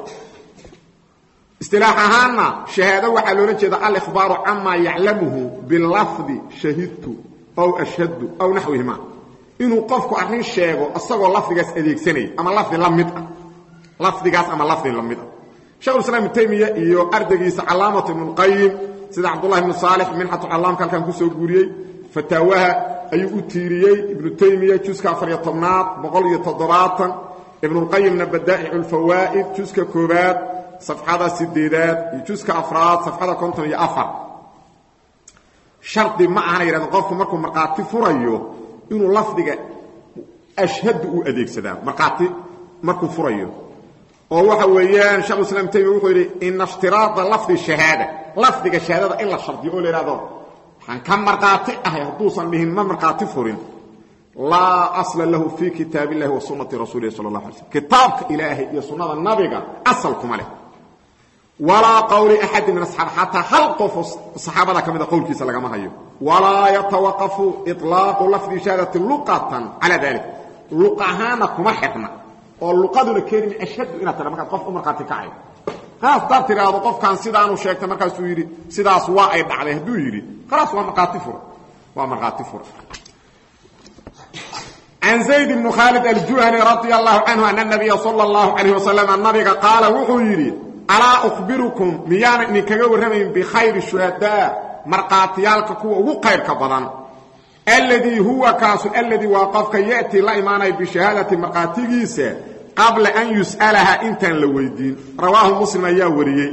istilaax ahaanna shahaado waxaa loola jeeda alikhbaaru camaa yaclamuhu bilafdi shahidtu aw ashhadtu aw naxwihima inuu qofku arrin sheego isagoo lafdigaas adeegsanaya ama lafdi la mid ah lafdigaas ama lafdi la mid ah shekhulislaam ibnu taymiya iyo ardaygiisa calaamatu ibnuulqayim sida cabdullahi ibnu saalix minxatu callaamka halkan ku soo guuriyey fataawaha ayuu u tiiriyey ibnu taymiya juska afariyo tobnaad boqol iyo toddobaatan ibnulqayimna badaa'icu lfawaa'id juska koobaad safxada sideedaad iyo juska afraad safxada konton iyo afar shardi ma ahana yidhahdeen qofku markuu markhaati furayo inuu lafdiga ashhadu u adeegsadaa markhaati markuu furayo oo waxa weeyaan shekhu islam taymiya wuxuu yidhi ina ishtiraada lafdi shahaada lafdiga shahaadada in la shardiyo oo la yidhahdo waxaan ka markhaati ahay hadduusan dhihin ma markhaati furin laa asla lahu fii kitaab illahi wa sunnati rasuulihi sala allah alay slm kitaabka ilaahay iyo sunnada nabiga asal kuma leh walaa qowli axadi min asxaab xataa hal qofoo saxaabada ka mida qowlkiisa lagama hayo walaa yatawaqafu iطlaaqu lafdi shahaadati luqatan calaa dalik luq ahaana kuma xidhna oo luqaduna keenima ashhadu inaad tira markaad qof u markhaati kacay khalaas haddaad tidhaahdo qofkan sidaanu sheegtay markaasuu yidhi sidaas waa ay dhacday hadduu yidhi khalaas waa markhaati fura waa markhaati fura can zayd bni khaalid aljuhani radia allahu canhu ana nabiya sala allahu calayh wasalam nabiga qaala wuxuu yidhi alaa ukhbirukum miyaana idinkaga warramayn bikhayri shuhadaa markhaatiyaalka kuwa ugu qayrka badan alladii huwa kaasu alladii waa qofka ya'tii la imaanaya bishahaadati markhaatigiisa qabla an yus'alaha intaan la weydiin rawaahu muslim ayaa wariyey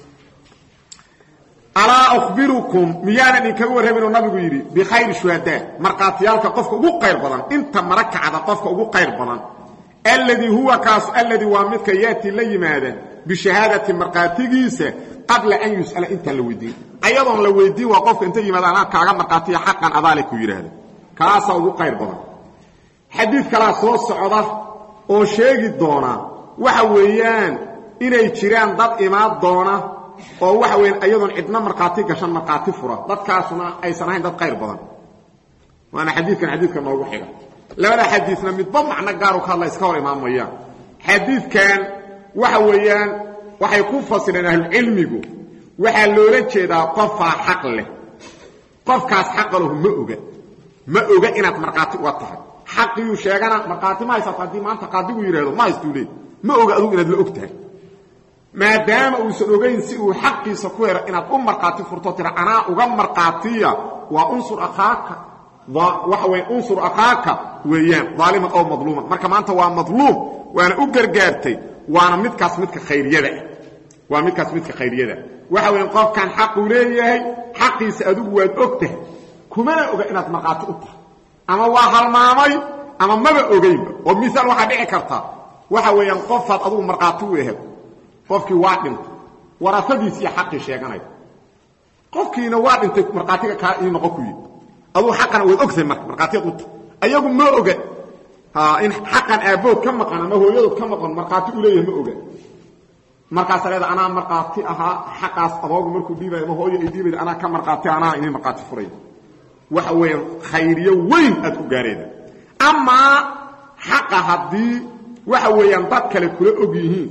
alaa ukhbirukum miyaana idinkaga warramaynu nabigu yidhi bikhayri shuhadaa markhaatiyaalka qofka ugu qayr badan inta mara kacda qofka ugu qayr badan alladii huwa kaasu alladii waa midka ya'tii la yimaada bishahaadati markhaatigiisa qabla an yus'ala intaan la weydiin ayadoon la weydiin waa qofka inta yimaada anaa kaaga markhaatiya xaqan adaale ku yidhaahda kaasaa ugu qayr badan xadiid kalaa soo socda oo sheegi doona waxa weeyaan inay jiraan dad imaan doona oo waxa weeyaan ayadoon cidna markhaati gashan markhaati fura dadkaasuna aysan ahayn dad qayr badan waana xadiidkan xadiidka noogu xiga labada xadiidna midba macno gaaru ka hadla iska hor imaan mayaan xadiidkan waxa weeyaan waxay ku fasireen ahlucilmigu waxaa loola jeedaa qofaa xaq leh qofkaas xaqa lahu ma oga ma oga inaad markhaati uga tahay xaqiyuu sheegana markhaati ma haysato haddii maanta qaadigu yidhahdo ma haystuu leey ma oga adugu inaad la og tahay maadaama uusan ogayn si uu xaqiisa ku helo inaad u markhaati furto tira anaa uga markhaatiya waa unsur akhaaka waxa weya unsur akhaaka weeyaan daaliman oo madluuman marka maanta waa madluum waana u gargaartay waana midkaas midka khayriyada ah waa midkaas midka khayriyada waxa weya qofkan xaquu leeyahay xaqiisa adigu waad og tahay kumana oga inaad markhaati u tahay ama waa halmaamay ama maba ogaynba oo misaal waxaa dhici karta waxa weeyaan qofaad adugu markhaati u ehel qofkii waa dhintay warasadiisiiyo xaqii sheeganaya qofkiina waa dhintay markhaatiga kaa ii noqon ku yidhi aduu xaqana waad ogtahay marka markhaatiyaad u tahay ayagu ma oga in xaqan aabbood ka maqan ama hooyadood ka maqan markhaati u leeyahay ma oga markaasa leeda anaa markhaati ahaa xaqaas adoogu markuu dhiibaya ama hooyo ay dhiibayda anaa ka markhaati anaa inay markhaati furay waxa weeyaan khayriyo weyn aad ku gaarayda amaa xaqa haddii waxa weeyaan dad kale kula og yihiin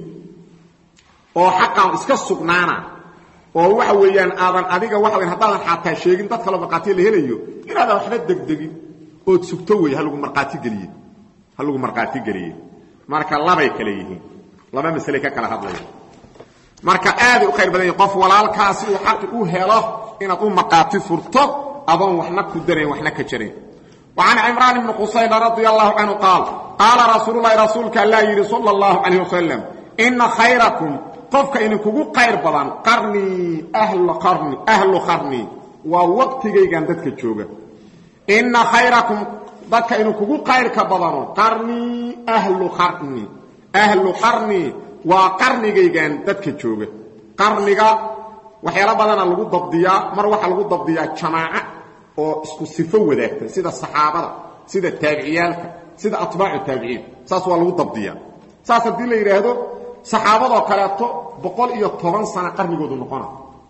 oo xaqan iska sugnaana oo waxa weeyaan aadan adiga waxa weyan haddaadan xataa sheegin dad kaleo markhaatiya la helayo inaadan waxba degdegin ood sugto wey halagu markhaati geliye ha lagu markhaati geliye marka labay kale yihiin laba masale ka kala hadlaya marka aaday u khayr badan yahi qof walaalkaasi uu xaqi u helo inaad u markhaati furto adoon waxna ku darayn waxna ka jarayn وعن عمران بن قصيد رضي الله عنه قال قال رسول الله رسولك الله يري صلى الله عليه وسلم إن خيركم قفك إن كوكو قير بدن قرني أهل قرني أهل قرني ووقتي جاندتك جوجا إن خيركم ضدك إن كوكو قير كبدن قرني أهل قرني أهل قرني وقرني جاندتك جوجا قرنيga waxyaala badan lagu dabdiyaa mar waxa lagu dabdiyaa jamaaca oo isku sifo wadaagta sida saxaabada sida taabiciyaalka sida atbaacu taabiciin saas waa lagu dabdiyaa saas haddii la yidhaahdo saxaabadoo kaleeto boqol iyo toban sano qarnigoodu noqona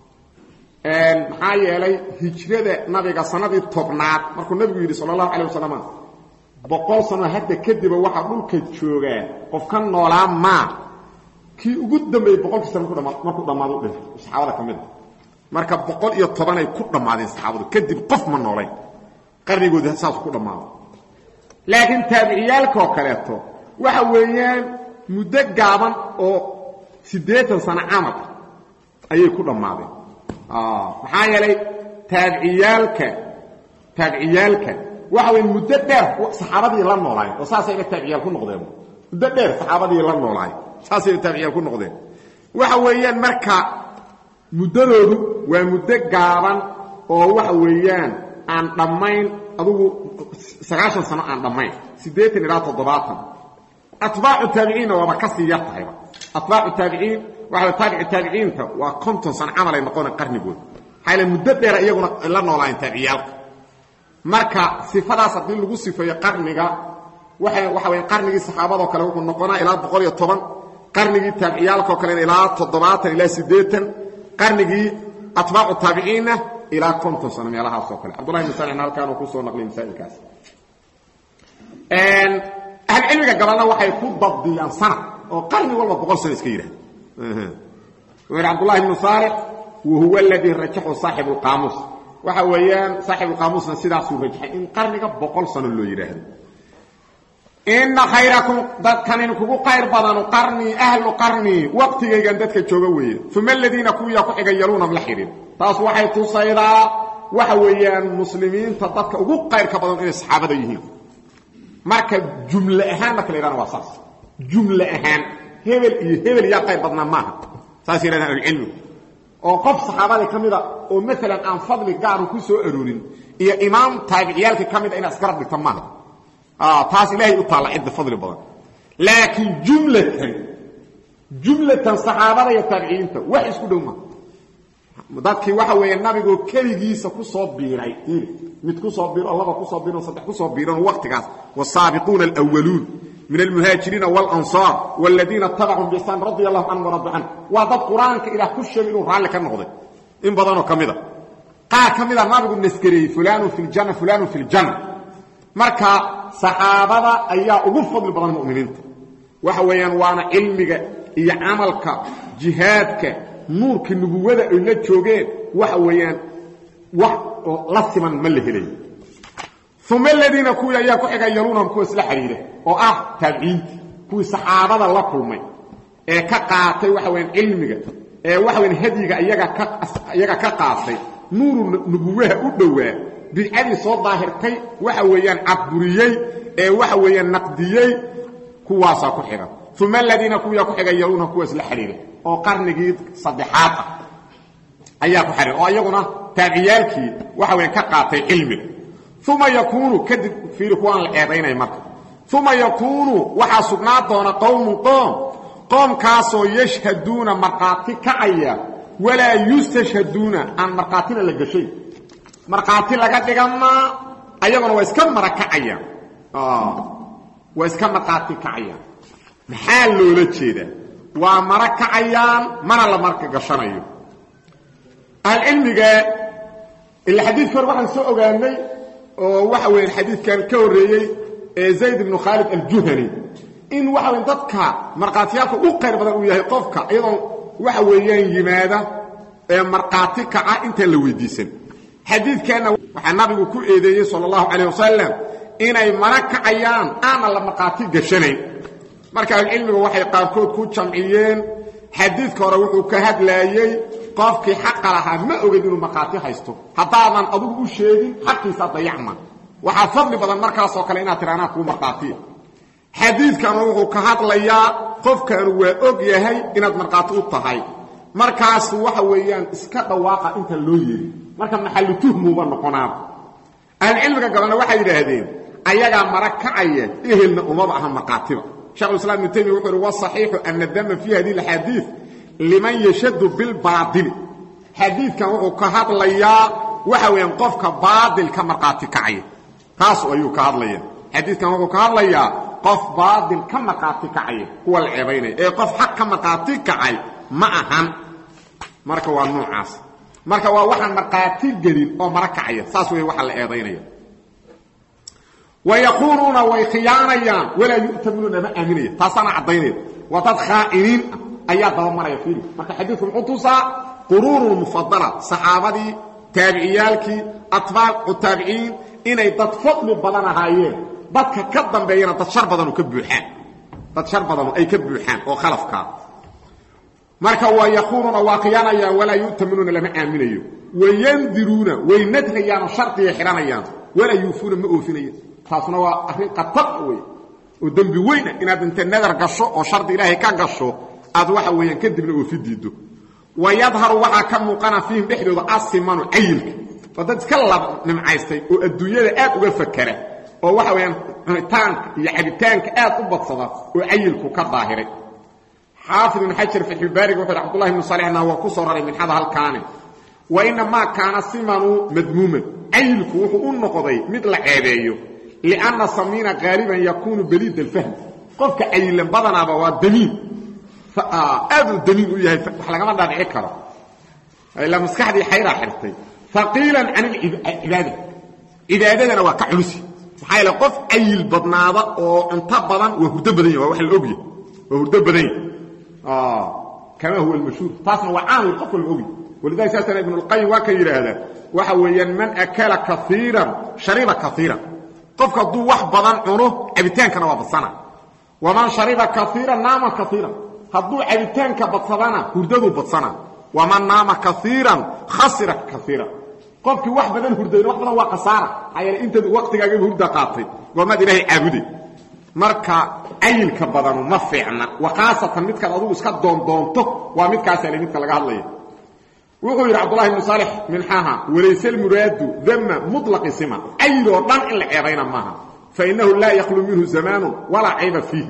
maxaa yeelay hijrada nabiga sanadii tobnaad markuu nabigu yidhi sala allahu calay wasalam boqol sano hadda kadiba waxaa dhulka joogaa qof ka noolaa maa kii ugu dambeeyey boqolkii sano markuu dhammaado u dhintay saxaabada ka mid a marka boqol iyo tobanay ku dhammaadeen saxaabadu kadib qof ma noolayn qarnigoodi saas ku dhammaado laakiin taabiciyaalkaoo kaleeto waxa weeyaan muddo gaaban oo siddeetan sano camal ayay ku dhammaadeen maxaa yeelay taabiciyaalka taabiciyaalka waxa weya muddo dheer saxaabadii la noolaayeen oo saasayba taabiciyaal ku noqdeen muddo dheer saxaabadii la noolaayeen saasayba taabiciyaal ku noqdeen waxa weeyaan marka muddadoodu waa muddo gaaban oo waxa weeyaan aan dhammayn adugu sagaashan sano aan dhammayn siddeetan ilaa toddobaatan atbaacu taabiciinna waaba ka sii yar tahayba atbaacu taabiciin waxa taabici taabiciinta waa konton sano camalay noqona qarnigooda maxaa l muddo dheera iyaguna la noolaayeen taabiciyaalka marka sifadaas haddii lagu sifeeyo qarniga waa waxa waya qarnigii saxaabadoo kale wuxuu noqonaa ilaa boqol iyo toban qarnigii taabiciyaalkaoo kalena ilaa toddobaatan ilaa siddeetan qarnigii atbaacu taabiciinna ilaa konton sano meelahaasoo kale cabdullahi ibn salixna halkaan uu kusoo naqliyay masaa'ilkaas ahlucilmiga gabalna waxay ku dabdiyaan sanad oo qarni walba boqol sano iska yidhahda wuxuu yidhi cabdullahi ibnu saalix wa huwa aladii rajaxu saaxibu lqaamuus waxa weeyaan saaxibuulqaamuusna sidaasuu rajaxay in qarniga boqol sano loo yidhaahdo ina khayrakum dadkanin kugu qayr badanu qarnii ahlu qarnii waqtigaygan dadka jooga weeye uma aladiina kuwiyaa ku xiga yaluunam la xidhin taas waxay tusaydaa waxa weeyaan muslimiinta dadka ugu qayrka badan inay saxaabada yihiin marka jumle ahaan marka la yidhahna waa saas jumle ahaan hebel iyo hebel yaa qayr badnaa maaha saas yidhahdaan ahlucilmigu oo qof saxaabadii ka mida oo maalan aan fadli gaaru ku soo aroorin iyo imaam taabiciyaalkii ka mida inaad isgarab dhigta maaha taas ilaahay u taalla cidda fadli badan laakiin jumlatan jumlatan saxaabada iyo taabiciyiinta wax isku dhow maaha dadkii waxa weeye nabigoo keligiisa ku soo biiray mid ku soo biiro laba kusoo biiro saddex kusoo biiran waqtigaas wasaabiquuna alwaluun min almuhaajiriina walansaar waladiina tabacum biixsaan radia allahu canhum waradu can waa dad qur-aanka ilaah ku sheegay inuu raalli ka noqday in badanoo ka mida qaar ka mida nabigu nasgareeyey fulaanun fi ljanna fulaanun fi ljanna marka saxaabada ayaa ugu fadli badan mu'miniinta waxa weeyaan waana cilmiga iyo camalka jihaadka nuurkii nubuwada ay la joogeen waxa weeyaan wax la siman ma la helayo uma aladiina kuwii ayaa ku xiga yaluunahum kuwa isla xidhiira oo ah taabiciintii kuwii saxaabada la kulmay ee ka qaatay waxa weyaan cilmiga ee waxa weyaan hadyiga iyaga ka iyaga ka qaatay nuuru nubuwaha u dhowaa bidcadii soo daahirtay waxa weeyaan cadburiyey ee waxa weeyaan naqdiyey kuwaasaa ku xiga uma aladiina kuwiyaa ku xiga yaluunahum kuwa isla xidhiira oo qarnigii saddexaad ah ayaa ku xidhiira oo iyaguna taabiciyaalkii waxa weyaan ka qaatay cilmiga uma yakuunu kadib fiiri kuwaan la eedaynaya marka uma yakuunu waxaa sugnaa doona qowmun qoom qoomkaasoo yashhaduuna markhaati kacaya walaa yustashhaduuna aan markhaatina la gashay markhaati laga dhigamaa ayaguna waa iska mara kacayaan waa iska markhaati kacayaan maxaa loola jeedaa waa mara kacayaan mana la marka gashanayo ahlcilmiga ila xadiidka hore waxaan soo ogaanay oo waxa weya xadiidkan ka horreeyey ee zayd ibnu khaalid aljuhani in waxa weya dadka markhaatiyaalka u qayr badan uu yahay qofka iyadoo waxa weeyaan yimaada ee markhaati kaca intaan la weydiisan xadiidkanna waxaa nabigu ku eedeeyey sala allahu calayh wasalam inay mara kacayaan aana la markhaati gashanayn marka ahlucilmigu waxay qaarkood ku jamciyeen xadiidka hore wuxuu ka hadlaayey qofkii xaqa lahaa ma oged inuu markhaati haysto haddaadan adugu u sheegin xaqiisa dayacma waxaa fadli badan markaasoo kale inaad tira anaa kuu markhaatiya xadiidkana wuxuu ka hadlayaa qofkaanu waa og yahay inaad markhaati u tahay markaas waxa weeyaan iska dhawaaqa intaan loo yeerin marka maxallu tuhmuuba noqonaaba ahlucilmiga gabalna waxay yidhaahdeen ayagaa mara kacaya ehelna umaba aha markhaatiba shekhulislaam ibnu taymiya wuxuu uhi wasaxiixu ana dama fii hadihi axaadiid liman yashadu bilbaaili xadiidkan wuxuu ka hadlayaa waxa weeyaan qofka baail ka markhaati kacaya taas ayuu ka hadlaya xadiidkan wuxuu ka hadlayaa qof baail ka markhaati kacaya kuwa la ceebaynaya ee qof xaq ka markhaati kacay ma ahan marka waa noocaas marka waa waxaan markhaati gelin oo mara kacaya saas wey waxa la eedaynaya wayaquuluuna way khiyaanayaan walaa yu'tamunuuna ma aaminaya taasaana caddaynaya waa dad khaa'iniin ah ayaa dabamaraya fiiri marka xadiidku muxuu tusaa quruunu mufadala saxaabadii taabiciyaalkii atbaacu taabiciin inay dad fadli badan ahaayeen dadka ka dambeeyana dad shar badanu ka buuxaan dad shar badanu ay ka buuxaan oo khalafkaa marka waa yaquuluuna waa khiyaanayaan walaa yu'taminuuna lama aaminayo wayandiruuna way nadhayaanoo shardigay xidhanayaan walaa yuufuuna ma oofinayaan taasna waa arrin khatar wey oo dembi weyna inaad inta nadar gasho oo shardi ilaahay ka gasho aad waxa weeyaan kadibna oofi diiddo wa yadharu waxaa ka muuqana fiihim dhexdooda asimanu cayilka waa dad iska lab nimcaystay oo adduunyada aad uga fakera oo waxa weeyaan cunitaanka iyo cabitaanka aad u badsada oo cayilku ka daahiray xaafid ibn xajar fatxulbaariga wuxu yhi cbdullahi ibnu salixna waa ku soo raray minxada halkaani wa inamaa kaana simanu madmuuman cayilku wuxuu u noqday mid la ceebeeyo lianna samiina qaaliban yakuunu baliid alfahm qofka cayilan badanaaba waa damiin aad uu damiin u yahay wax lagama dhaadhici karo ilaa maskaxdii xayraa xirtay haqiilan can alcibaada cibaadadana waa ka culusi maxaa yaele qof cayil badnaada oo cunto badan waa hurdo badan yahy waa wax la ogyahy waa hurdo badan yahy kama huwa almashhuur taasna waa caamil qof walba ogyahy walidalika saasana ibnu اlqayim waa ka yidhaahdaa waxa weeyaan man akala kaiiran shariba kaiiran qofka hadduu wax badan cuno cabitaankana waa badsana waman shariba kaiiran naama kaiiran hadduu cabitaanka badsadana hurdaduu badsana waman naama kaiiran khasira kaiiran qofkii wax badan hurdayna wax badan waa khasaara maxaa yeele intaad waqtigaagaba hurda qaatay goomaad ilaahay caabuday marka cayilka badanu ma fiicna wa khaasatan midkaad adugu iska doondoonto waa midkaasale midka laga hadlaya wuxuu yidhi cabdulahi bnu saalix minxaha walayse lmuraadu dama muطlaqi siman cayil oo dhan in la ceebayna maaha fainahu laa yakhlu minhu zamaanu walaa cayba fiihi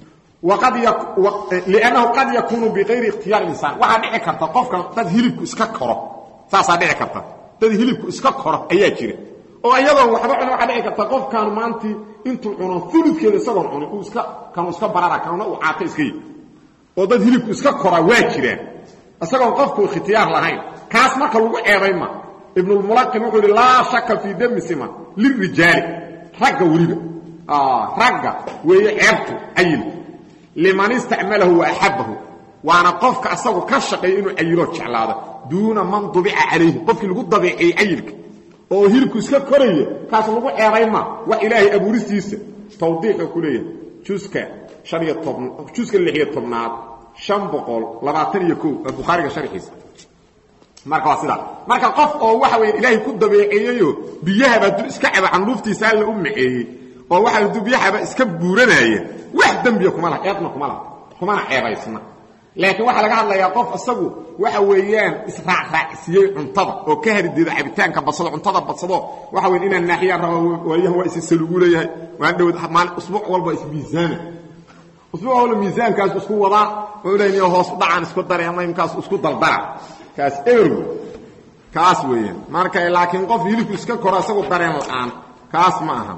liannahu qad yakuunu bikayri ikhtiyaar insaan waxaa dhici karta qofka dad hilibku iska koro saasaa dhici karta dad hilibku iska koro ayaa jira oo iyadoon waxba cuna waxaa dhici karta qofkaanu maantii intuu cuno fuludkeeda isagoon cunin uu iska kanuu iska barara kanuna uu caato iska yi oo dad hilibku iska koraa waa jiraan isagoon qofku ikhtiyaar lahayn kaas marka lagu ceebay ma ibnulmulaqin wuxuu yidhi laa shaka fii dami siman lirijaali ragga weliba ragga weeye ceebtu cayilku liman istacmalahu wa axabbahu waana qofka asagu ka shaqeeya inuu cayiloo jeclaado duuna man dubica calayhi qofkii lagu dabeeceeyey cayilka oo hilibku iska koraya kaas lagu ceebay ma wax ilaahay abuuristiisa tawdiixuu ku leeyahay juska haniyo toban juska lixiyo tobnaad an boqol labaatan iyo ko waa bukhaariga sharxiisa marka waa sidaa marka qof oo waxa weya ilaahay ku dabeeceeyeyo biyahaba hadduu iska caba canluuftiisa alla u maceeyey oo waxa hadduu biyahaba iska buuranaya wax dembiya kuma laha ceebna kuma laha kumana ceebaysna laakiin waxaa laga hadlayaa qof isagu waxa weeyaan israacraacsiiyey cuntada oo ka harideeda cabitaanka badsado cuntada badsado waxa weya inaan naaxiyaan raba waayahan waa isisalugu leeyahay waan dhowd maali usbuuc walba ismiisaana usbuuc walba miisaankaas isku wadaa wuxuu leeyahay hoos u dhacaan isku dare ama imkaas isku daldara kaas eber kaas weeyaan marka laakiin qof hilibku iska koro isagu dareen la'aan kaas ma aha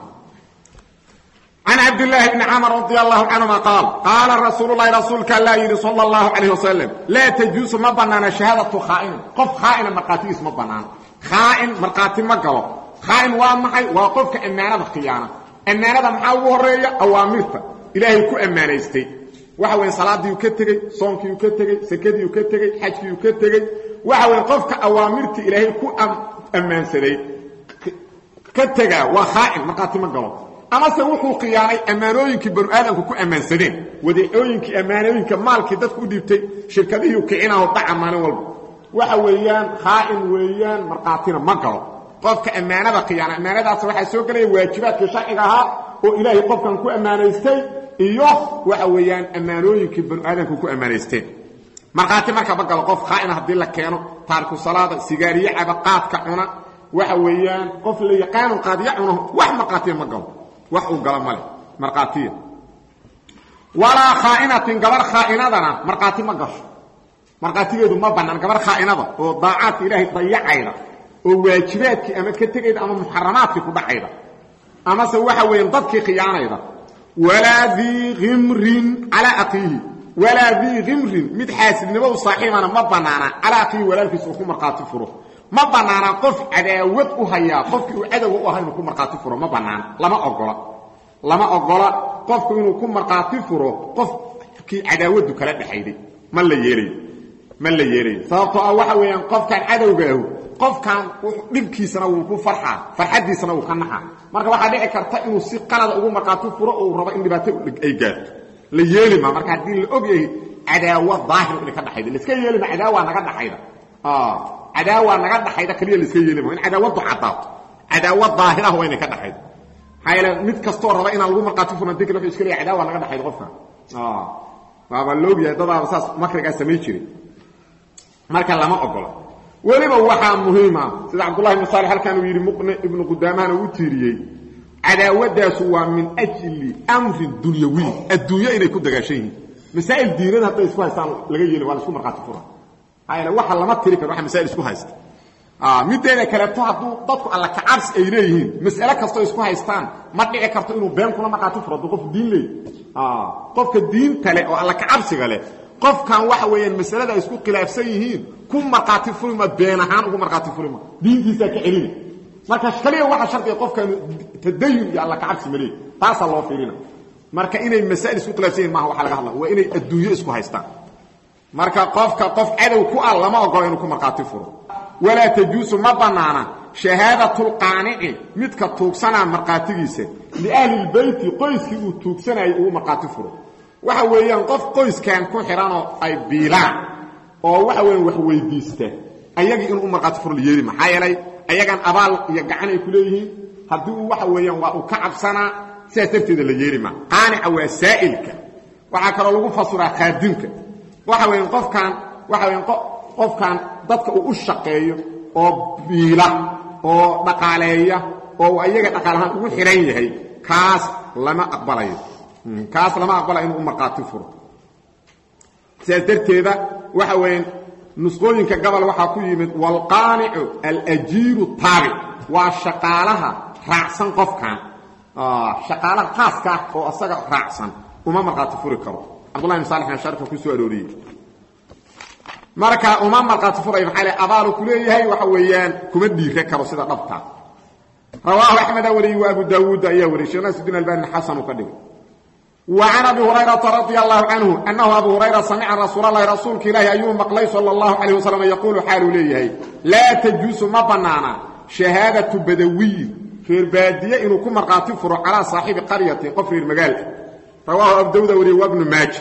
can cabdillaahi bni camr radi allahu canhuma qaal qaala rasuululahi rasuulka allaa yidhi sala allahu calayh wasalam laa tajuusu ma bannaana shahaadatu khaa'inin qof khaa'ina markhaatigiis ma bannaano khaa'in markhaati ma galo khaa'in waa maxay waa qofka ammaanada khiyaana ammaanada maxaa ugu horreeya awaamirta ilaahay ku ammaanaystay waxa weya salaadiiu ka tegey soonkiiu ka tegey sakadiiu ka tegey xajkiiu ka tegey waxa weya qofka awaamirta ilaahay ku ammaansaday ka tegaa waa khaa'in markhaati ma galo amase wuxuu khiyaanay ammaanooyinkii banu aadamku ku ammaansadeen wadeecooyinkii ammaanooyinka maalkii dadku u dhiibtay shirkadihii kicinaho dhaca maalin walba waxa weeyaan khaa'in weeyaan markhaatina ma galo qofka ammaanada khiyaana ammaanadaas waxaa soo gelaya waajibaadkii sharciga ahaa oo ilaahay qofkan ku ammaanaystay iyo waxa weeyaan ammaanooyinkii banu aadamku ku ammaanaysteen markhaati marka ma galo qof khaa'ina haddii la keeno taariku salaada sigaariye caba qaadka cuna waxa weeyaan qof la yaqaanu qaadiya cuno wax markhaatiya ma galo wax uu galo male markhaatiya walaa khaa'inatin gabar khaa'inadana markhaati ma gasho markhaatigeedu ma bannaan gabar khaa'inada oo daacaadka ilaahay dayacayda oo waajibaadkii ama ka tegayda ama muxaramaadkii ku dhacayda amase waxa weeyaan dadkii khiyaanayda walaa dii khimrin calaa aqiihi walaa dii khimrin mid xaasidnimo u saaxiibana ma bannaana calaa aqiihi walaalkiisa uu ku markhaati furo ma bannaana qof cadaawad u hayaa qofkii uu cadowga u ahaa inuu ku markhaati furo ma bannaana lama ogola lama ogola qofku inuu ku markhaati furo qofkii cadaawaddu kala dhexayday ma la yeelayo ma la yeelayo sababtoo ah waxa weeyaan qofkan cadowga ahu qofkan dhibkiisana wuu ku farxaa farxaddiisana wuu ka naxaa marka waxaa dhici karta inuu si qalada ugu markhaati furo oo uu rabo in dhibaato ay gaarto la yeeli ma marka haddii la og yahay cadaawa daahir inay ka dhaxayda laiska yeeli ma cadaawa naga dhaxayda cadaawa naga dhaxayda kaliya laiska yeeli ma in cadaawadu caddaato cadaawa daahirah waa inay ka dhaxaydo maxaa yeele mid kastoo raba inaan lagu markhaati furna dikr wuxuu iska leeyahay cadaawa naga dhaxayda qofkan waaba laogyahay dadaaba saas makrigaa samay jiray marka lama ogola weliba waxaa muhiima sida cabdullahi ibnu saalix halkan uu yidhi muqni ibnu qudaamahana uu tiiriyey cadaawadaasu waa min ajli amrin dunyawiy adduunyo inay ku dagaashan yihiin masaa'il diinada hadday isku haystaan laga yeeli waa la isku markhaati fura maxaa yeele waxa lama tiri karo waxa masaa'il isku haysta mideeda kaleeto hadduu dadku alla kacabsi ay leeyihiin mas'ale kastoo isku haystaan ma dhici karto inuu been kuna markhaati furo hadduu qof diin leey qofka diinta leh oo alla kacabsiga leh qofkan waxa weeyaan masalada ay isku khilaafsan yihiin ku markhaati furima been ahaan ugu markhaati furima diintiisaa ka celina marka kaliya waxa shardiga qofkan tadayun iyo alla kacabsi maleey taasaa loo fiirina marka inay masaa'il isku khilaafsan yihin maaha waxa laga hadla waa inay adduunyo isku haystaan marka qofka qof cadow ku ah lama ogola inuu ku markhaati furo walaa tajuusu ma bannaana shahaadatulqaanici midka tuugsanaa markhaatigiisa liahli lbeyti qoyskii uu tuugsanayay uu markhaati furo waxa weeyaan qof qoyskan ku xidhanoo ay biilaan oo waxa weeyaan wax weydiista ayagii inuu u markhaati furo la yeeli maxaa yeelay ayagan abaal iyo gacan ay ku leeyihiin haddii uu waxa weeyaan waa uu ka cabsanaa sidaas darteeda la yeeli maa qaanica waa saa'ilka waxaa kaloo lagu fasiraa khaadimka waxa weeyaan qofkan waxa weeyaan qofkan dadka uu u shaqeeyo oo biila oo dhaqaaleeya oo ayaga dhaqaalahaan ugu xidhan yahay kaas lama aqbalayo kaas lama aqbalayo inuu u markhaati furo sidaas darteeda waxa weeyaan nusqooyinka gobol waxaa ku yimid waalqaanicu alajiiru taabic waa shaqaalaha raacsan qofkan shaqaalaha khaaska ah oo asaga raacsan uma markhaati furi karo cabdullahi ibn salix sharka ku soo arooriyey marka uma markhaati furay maxaa le abaalu ku leeyahay waxa weeyaan kuma dhiire karo sida dhabta rawaahu axmeda wariyey wa abu daawuud ayaa wariyey sheekh naasuddiin albani xasan uu ka dhigay wa can abi hurayrata radia allahu canhu annahu abu hurayra samica rasuul allahi rasuulka ilaahi ayuu maqlay sala allahu calayh wasalam yaquulu xaaluu leeyahay laa tajuusu ma bannaana shahaadatu badawiyin reer baadiye inuu ku markhaati furo calaa saaxibi qaryatin qof reer magaalka rawaahu abu daawuud wariyey wa bnu maaja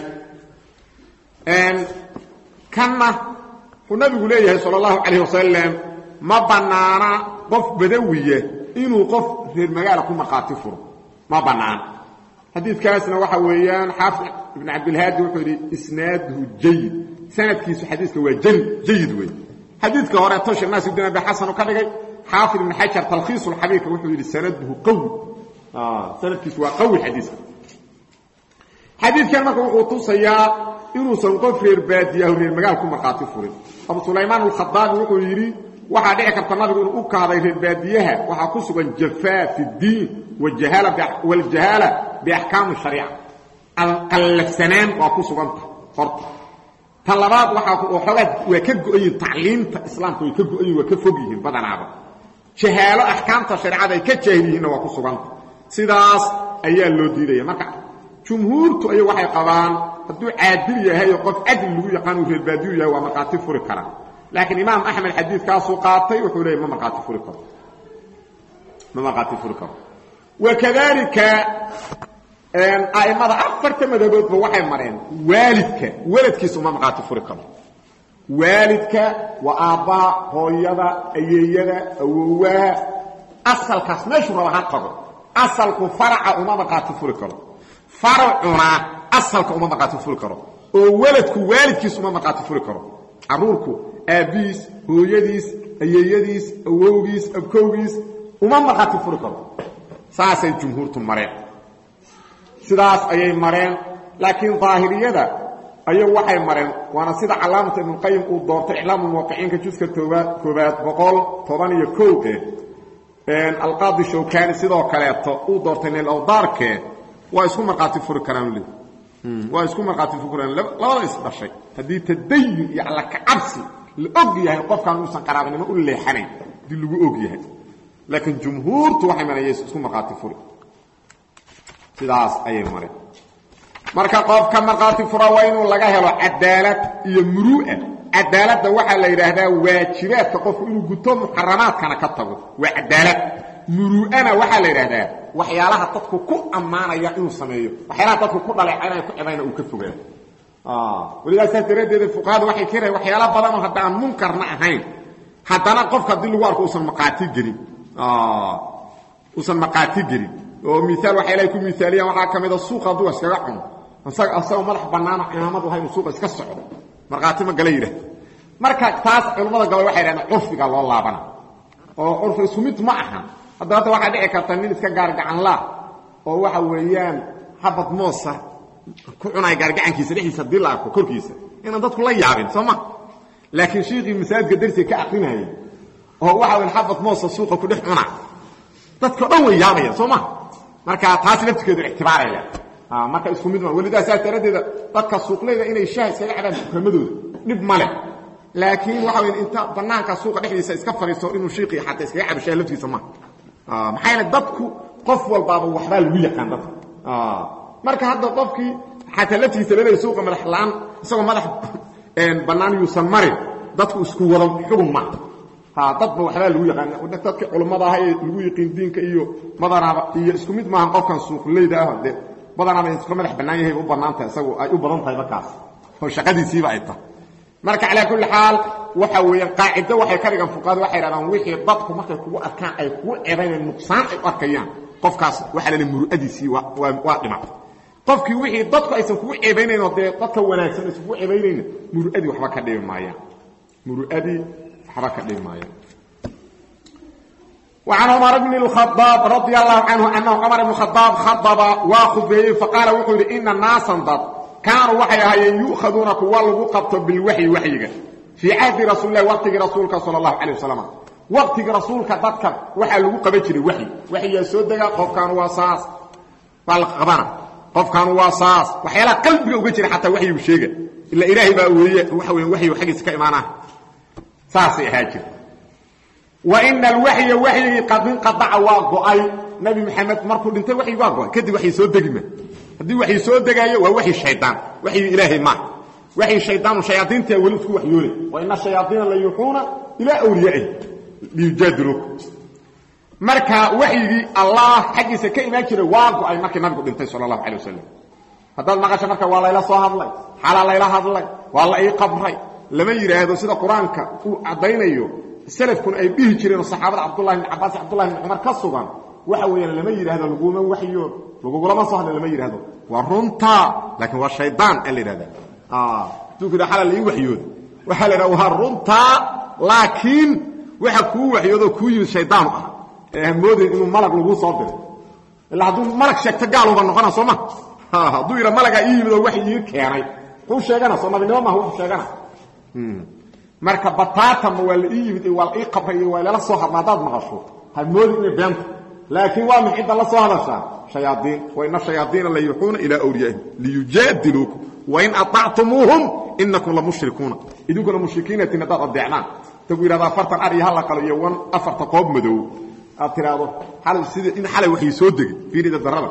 kanna wuxuu nabigu leeyahay sal اllahu calayh wasalam ma bannaana qof badawiya inuu qof reer magaala ku markhaati furo ma bannaana xadiidkaasna waxa weeyaan xaafid ibn cabdilhaadi wuxuu yidhi isnaaduhu jayid sanadkiisu xadiiska waa jayid wey xadiidka hore toshir naasudin abi xasan u ka dhigay xaafid ibn xajar talkhiisu lxabiibka wuxuu yidhi sanaduhu qawi sanadkiisu waa qawi xadiiska xadiidkan marka wuxuu tusayaa inuusan qof reer baadiyahu reer magaal ku markhaati furin abu sulaymaan alkhadaabi wuxuu yidhi waxaa dhici karta nabigu inuu u kahday reer baadiyaha waxaa ku sugan jafaa fi ddiin waljahaala biaxkaami shariica qallafsanaan waa ku suganta horta tan labaad waxaa xoogaa waa ka go-an yihin tacliimta islaamka way ka go-an yihin waa ka fog yihiin badanaaba jahaalo axkaamta shareecada ay ka jaahil yihiinna waa ku suganta sidaas ayaa loo diidaya marka jumhuurtu ay waxay qabaan hadduu caadil yahay oo qof cadli lagu yaqaan uu reerbaadiyu yahay waa markhaati furi karaa laakiin imaam axmed xadiidkaasuu qaatay wuxuu leeyay ma markhaati furi karo ma markhaati furi karo wakadalika a'immada afarta madaboodba waxay mareen waalidka weladkiisa uma markhaati furi karo waalidka waa aabbaha hooyada ayeeyada awowaha asalkaas meeshuu raba ha tago asalku faraca uma markhaati furi karo faracuna asalka uma markhaati furi karo oo weladku waalidkiis uma markhaati furi karo carruurku aabbihiis hooyadiis ayeeyadiis awowgiis abkowgiis uma markhaati furi karo saasay jumhuurtu mareen sidaas ayay mareen laakiin daahiriyada ayagu waxay mareen waana sida calaamata ibnuqayim uu doortay iclaamu muwaqiciinka juska toobaad koobaad boqol toban iyo kow eh alqaadi shawkani sidoo kaleeto uu doortay nilawdaarkee waa isku markhaati furi karaan le waa isku markhaati furi karaan labada is dhashay haddii tadayun iyo alla kacabsi la og yahay qofkaan uusan qaraabnimo u leexanayn haddii lagu og yahay laakiin jumhuurtu waxay mareen isku markhaati furi sidaas ayay mareen marka qofka markhaati fura waa inuu laga helo cadaalad iyo muru'a cadaaladda waxaa la yidhaahdaa waajibaadka qofku inuu guto muxaramaadkana ka tago waa cadaalad muru'ana waxaa la yidhaahdaa waxyaalaha dadku ku ammaanaya inuu sameeyo waxyaalaha dadku ku dhaleecaynaya ku cibayna uu ka fogaado welidaa saas daraaddeeda fuqahadu waxay keenayan waxyaala badanoo hadda aan munkarna ahayn haddana qofka haddii lagu arko usan maqaati gelin uusan maqaati gelin oo miaal waxay ilahay ku miaaliyaan waxaa ka mida suuqa hadduu iskaga cuno isagoo madax bannaano cimaamad laha inuu suuqa iska socdo markhaati ma gala yidhaah marka taas culimmada gabal waxay dhahdeen curfiga loo laabana oo curfi isku mid ma ahan hadda hadda waxaa dhici karta nin iska gaargacanlaa oo waxa weeyaan xabad moosa ku cunaya gaargacankiisa dhexdiisa haddii la arko korkiisa inaan dadku la yaabin soo ma laakiin shiikhii masaajidka darsiga ka aqrinayay oo waxa weyan xabad moosa suuqa ku dhex cuna dadka dhan way yaabayaan soo ma marka taas laftirkeedu ictibaaraya marka isku mid ma welidaa saas daraaddeeda dadka suuqleyda inay shaah iskaga cabaan dukamadooda dhib ma leh laakiin waxa weya inta banaanka suuqa dhexdiisa iska fadhiisto inuu shiiqii xataa iskaga cabo shaah laftiisa ma maxaa yeele dadku qof walbaaba waxbaa lagu yaqaan dadka marka hadda qofkii xataa laftiisa leedahay suuqa madax la-aan isagoo madax bannaan yuusan marin dadku isku wada xugun ma dadba waxbaa lagu yaqaan dadkii culummada aha ee lagu yiqiin diinka iyo madanaaba iyo isku mid maahan qofkan suuqleyda ah de badanaaba iska madax bannaan yahay u bannaantahay isagu ay u badan tahay markaas oo shaqadiisiiba ay tahay marka calaa kulli xaal waxa weeyaan qaacido waxay ka dhigan fuqaadu waxay dhahdaan wixii dadku markay kugu arkaan ay kugu eedayneen nuqsaan ay u arkayaan qofkaas waxaa la leeyahay muru'adiisii waa waa dhimatay qofkii wixii dadku aysan kugu ceebaynayn oo dee dadka wanaagsan aysan kugu ceebaynayna muru'adii waxba ka dhibi maayaan muru'adii waxba ka dhibi maayaan وعن عمر بن الخطاب رضي الله عنه أنه عمر بن الخطاب خطب وخذيه فقال وحول إن الناس ضد كانوا وحي هاي يؤخذون كوالغو قبط بالوحي وحيك في عهد رسول الله وقت رسولك صلى الله عليه وسلم وقت رسولك ضدك وحي لغو قبجري وحي وحي يسودك قف كان واساس فالقبنا قف كان واساس وحي لا قلبك وجري حتى وحي وشيغا إلا إلهي بقى وحي وحي وحي سكا ساسي هاجر وإن الوحي وحي قد انقطع واقعي نبي محمد مركو دنت وحي واقعي كدي وحي سو دغما hadii waxay soo degaayo waa waxay shaydaan waxay ilaahay ma waxay shaydaan shayaadiinta wali isku waxyoole wa inna shayaadiina la yuhuna ila awliya'i liyujadiluk marka waxyigi allah xaqiisa ka imaan jiray waago ay markii nabigu dhintay sallallahu alayhi wasallam haddii maqasho marka waa layla soo hadlay xala layla hadlay waa la ii qabray lama yiraahdo sida quraanka uu cadaynayo salafkuna ay dhihi jireen saxaabada abdullah ibn abbas abdullah ibn umar ka sugan waxa weeyaan lama yiraahdo laguma waxyoon lagugulama soo hadla lama yidhahdo waa runta laakiin waa shaydaan a la yidhahda haduu ku yidha xala la ii waxyooda waxaa la yidhahda waa runta laakiin waxa kuu waxyoodoo kuu yimid shaydaanu ah ee hamoodayn inuu malag laguu soo diray ilaa hadduu malag sheegto gaaluba noqona soo ma hadduu yidha malagaa ii yimid oo wax ii keenay kuu sheegana soo nabinimo maaha wuxuu sheegana marka bataatama waa la ii yimid waa la ii qabray iyo waa lala soo hadla haddaad maqasho hamoodin inay beenta laakiin waa maxay dalla soo hadashaa shayaadiin wa inna shayaadiina la yuuxuuna ilaa awliyaa'ihim liyujaadiluukum wa in atactumuuhum inakum la mushrikuuna idinkuna mushrikiinatin haddaad adeecdaan tagu yidhahda afartan ar iyo halla qalo iyo wan afarta qoob madow aad tidhaahdo xalay sida in xalay waxay soo degay fiirida darrada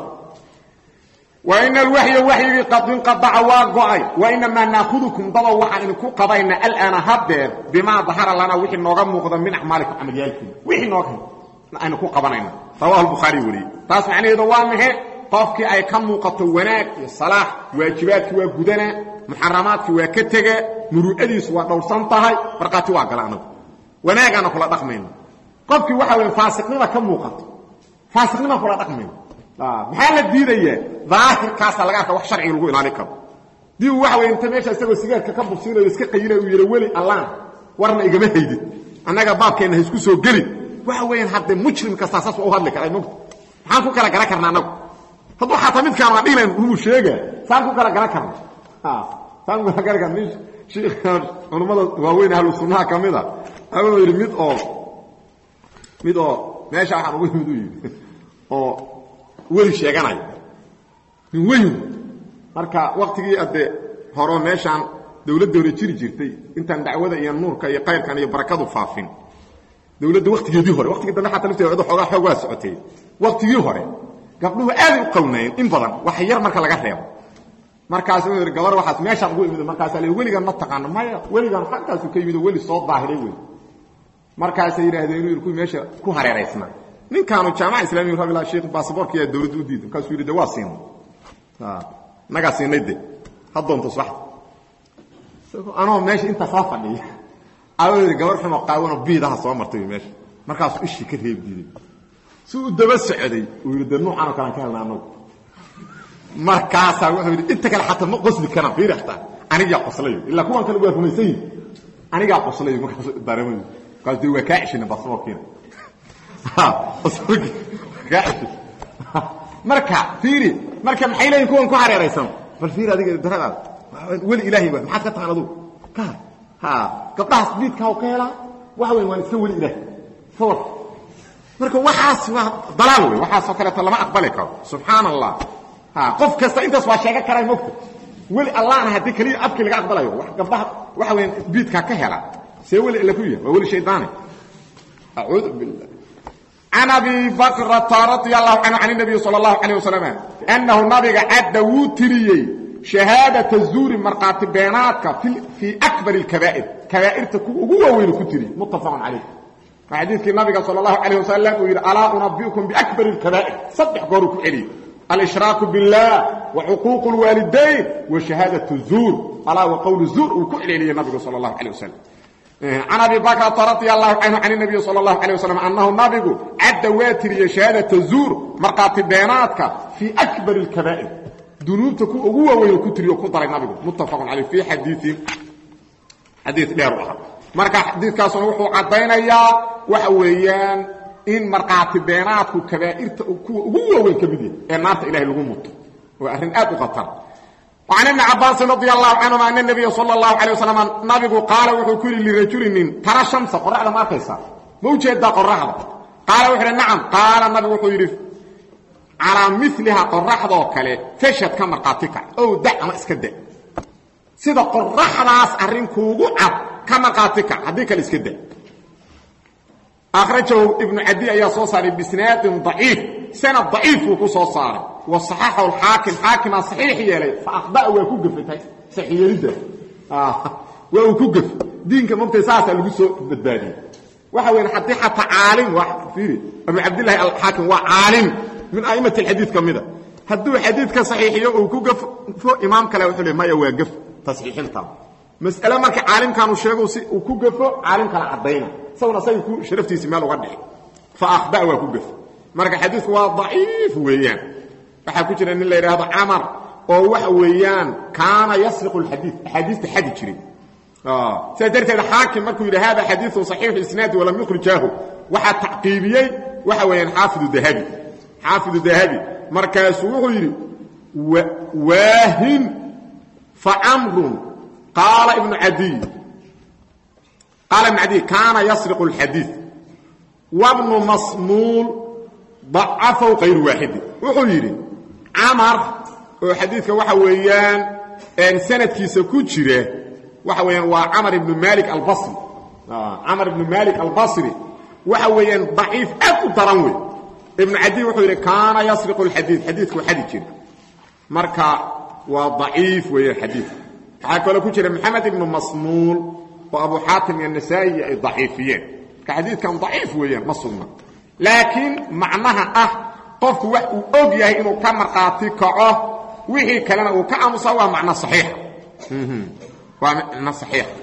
wa ina alwaxya waxyigii qad inqadaca waa go'ay wa inamaa naakudukum dadoo waxaan idinku qabayna alaana haddeer bimaa dahara lana wixii nooga muuqda min acmaalikum camalyaalkiina wixii nooga aynu ku qabanayna rawahu lbukhaari wariyey taas macnaheedu waa maxe qofkii ay ka muuqato wanaag iyo salaax waajibaadkii waa gudanaa muxaramaadkii waa ka tegaa muru'adiisu waa dhowrsan tahay markhaati waa gala anagu wanaagaana kula dhaqmayna qofkii waxa weya faasiqnima ka muuqato faasiqnima kula dhaqmayna maxaa la diidayaa daahirkaasa laga arka wax sharciga lagu ilaali karo dii uu waxa wey inta meesha isagoo sigaarka ka bursiinayo iska qayinayo uu yidhi weli allaan warna igama haydid annaga baabkeenna ha isku soo gelin waxa weeyaan hadde mujrim kastaa saas waa u hadli karaa mogta maxaan ku kala garan karna anagu hadduu xataa midkaan aan dhihilayn uu sheega saan ku kala garan karna saan ku kala garan karna nin shiikhan culummada waaweyn ahlu sunnaha ka mid a wuxuu yidhi mid oo mid oo meesha waxaan ugu yimid u yidhi oo weli sheeganaya nin weyn marka waktigii adde horo meeshaan dawladda hore jiri jirtay intaan dacwada iyo nuurka iyo kayrkan iyo barakadu faafin dawladda waktigeedii hore waktigii dambe xataa lafteeda cid xoogaa xoog waa socotay waktigii hore gabdhuhu aaday u qawnaayeen in badan wax yar marka laga reebo markaas wuxuu yidhi gabar waxaas meeshaan ugu imid markaasaa la weligan ma taqaano maya weligan halkaasu ka yimid oo weli soo daahiray wey markaasay yidhaahdeen inuu kuwii meesha ku hareeraysnaa ninkaanu jaamaca islamiya rabilah sheekh baasaboorka yaa dawladda u diiday markaasuu yidhi de waa siinay nagaa siinay de ha doonto subaxda anoo meesha intaa soo fadhiya ayuu yidhi gabar xumo qaawanoo biidaha soo martay meesha markaasuu ishii ka reebi diiday si uu daba socday uu yidhi de nuucanoo kalean ka helna anagu markaasaa wuxuu yidhi inta kale xataa ma qosli karaan fiiri xataa anigaa qoslayo ilaa kuwan kale waa rumaysan yihin anigaa qoslayo markaas dareemayo markaas dee waa kaa ceshina basaboorkiina basaboorkii kaa ceshin marka fiiri marka maxay leeyihin kuwan ku hareeraysan bal fiiri adiga daradaada weli ilaahay waa maxaad ka tahan adugu ka ha gabdhahaas biidkaa u ka helaa waxa weyn waan iska weli ilaahay sawar marka waxaas waa dalaal wey waxaasoo kaleeto lama aqbali karo subxaan allah ha qof kasta intaas waa sheegan karaa mogta weli allahna haddii keliya afkii laga aqbalayo gabdhaha waxa weyan biidkaa ka hela see weli ila ku yahay waa weli shaydaane acuudu billah can abi bakrata radia allahu canhu can nabiyi sala allahu calayh wasalam annahu nabiga cadda wuu tiriyey shahaadata zuuri markhaati beenaadka fii akbar اkabaa'ir kabaa'irta kuwa ugu waaweynu ku tiri muttafaqun calayh waa xadiidkii nabiga sala allahu calayh wasalam uu yidhi alaa unabiukum biakbar اkabaa'ir saddex gooruu ku celiyey alshraaku biاllah wacuquuq اlwaalidayn washahaadaة الzuur alaa waqowl zuur uu ku celceliyey nabigu sala اllahu calayh wasalam can abi bakrata radia allahu canhu can nabiyi sala allahu calayh wasalam annahu nabigu cadda waa tiriyey shahaadata zuur markhaati beenaadka fii akbar اlkabaa'ir dunuubta kuwa ugu waaweyn ku tiriyo ku daray nabigu muttafaqun caleyh fii xadiiin xadii dheer u ahaa marka xadiidkaasuna wuxuu caddaynayaa waxa weeyaan in markhaati beenaadku kabaa'irta kuwa ugu waaweyn ka mid yahay ee naarta ilahay lagu muto waa arrin aad u khatar وعن ابن عباس رضي الله عنهما أن النبي صلى الله عليه وسلم نبgu قاaل wuxuu ku yihi لرaجuل nin tara شaمسa qoرaxda ma arkaysaa ma ujeedaa qoرaxda qaala wuxu hi نacم qaala nabigu wuxuu yidhi calىa miliha qoraxdoo kale fashad ka markhaati kac ow da ama iska da sida qoraxdaas arrin kuugu cad ka markhaati kac haddii kale iska da akhrajahu ibnu cadi ayaa soo saaray bisnaadin ضaciif sanad ضaciif buu ku soo saaray waصaxaxahu xaakim xaakimaa saxiix yeelay faakdaa waa ku gafay saxiyeelidda waa uu ku gafay diinka mogtay saasaa lagu soo badbaadiyey waxa weya haddii xataa caalim iiri abu cabdillahi alxaakim waa caalim min a'imat alxadiid ka mida hadduu xadiidka saxiixiyo uu ku gafo imaam kale wuxuu le maya waa gaf tasxiixinta mas'ale marka caalimkaanu sheego si uu ku gafo caalim kale caddayna isaguna say ku sharaftiisi meel uga dhixi fa akhda waa ku gafo marka xadiidku waa daciif weeyaan waxaa ku jira nin la yidhaahdo camar oo waxa weeyaan kaana yasriqu alxadiid axaadiista xadi jiray sidaa darteed xaakim markuu yidhi hada xadiiu صaxiixu isnaadi walam yukhrijaahu waxaa tacqiibiyey waxa weeyaan xaafidu dahabi xaafidu dahabi markaasuu wuxuu yidhi waahin facamrun qaala ibnu adiy qaala ibnu cadiy kaana yasriqu اlxadiid wabnu masmuul dacafaw kayru waaxidi wuxuu yidhi camar oo xadiidka waxa weeyaan sanadkiisa ku jira waxa weeyaan waa camar ibnu malik albasri camar ibnu malik albasri waxa weeyaan daciif aad u daran wey ibnu cadiy wuxuu yidhi kaana yasriqu اlxadiid xadiidku xadi jira marka waa daciif weeyaan xadiidka waxaa kaloo ku jira maxamed ibnu masmuul oo abu xaatim iyo nasaa'i ay daciifiyeen marka xadiidkan daciif weeyaan ma sugna laakiin macnaha ah qofku wax uu og yahay inuu ka markhaati kaco wixii kalena uu ka aamusa waa macno saxiixa waa macno saxiixa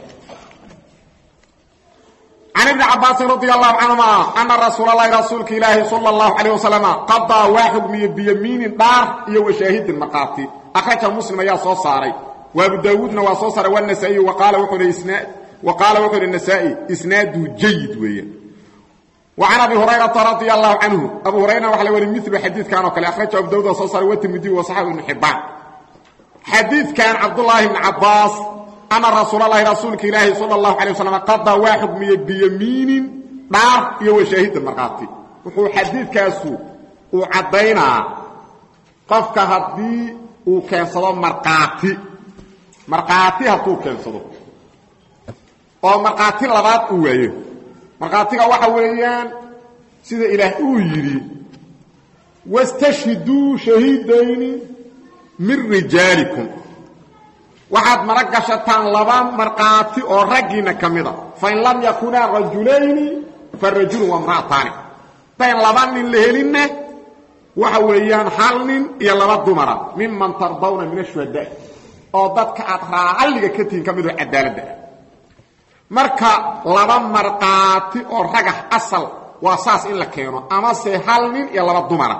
can ibni cabaasin radi allahu canhuma ana rasuula allahi rasuulka ilaahi sala allahu calayh wasalama qadaa waa xugmiye biyamiinin dhaar iyo washaahidin markhaati akhraja muslim ayaa soo saaray wa abu daawuudna waa soo saaray wanasaa'iy wa qaala wuxuu ihi isnaad wa qaala wuxuu ihi nasaa'i isnaadu jayid weeyaan وعن أبي هريرة رضي الله عنه أبو هريرة وحل وري مثل حديث كان وكل أخرجه أبو داود وصوصر والترمذي وصحابه ابن حبان حديث كان عبد الله بن عباس أن رسول الله رسولك إلهي صلى الله عليه وسلم قضى واحد بيمين نار يو شهيد المرقاتي وحو حديث كاسو وعدينا قفك هدي وكانسلو مرقاتي مرقاتي هتو كانسلو oo marqaati labaad uu waayo markhaatiga waxa weeyaan sida ilaah uu yidhi wastashhiduu shahiidayni min rijaalikum waxaad mara gashataan laba markhaati oo raggiinna ka mida fain lam yakunaa rajulayni farajulun wamra'ataani dayn laba nin la helinna waxa weeyaan hal nin iyo laba dumara miman tardawna min ashuhadaa oo dadka aad raalliga ka tihiin ka midoo cadaaladda ah marka laba markhaati oo ragax asal waa saas in la keeno amase hal nin iyo laba dumara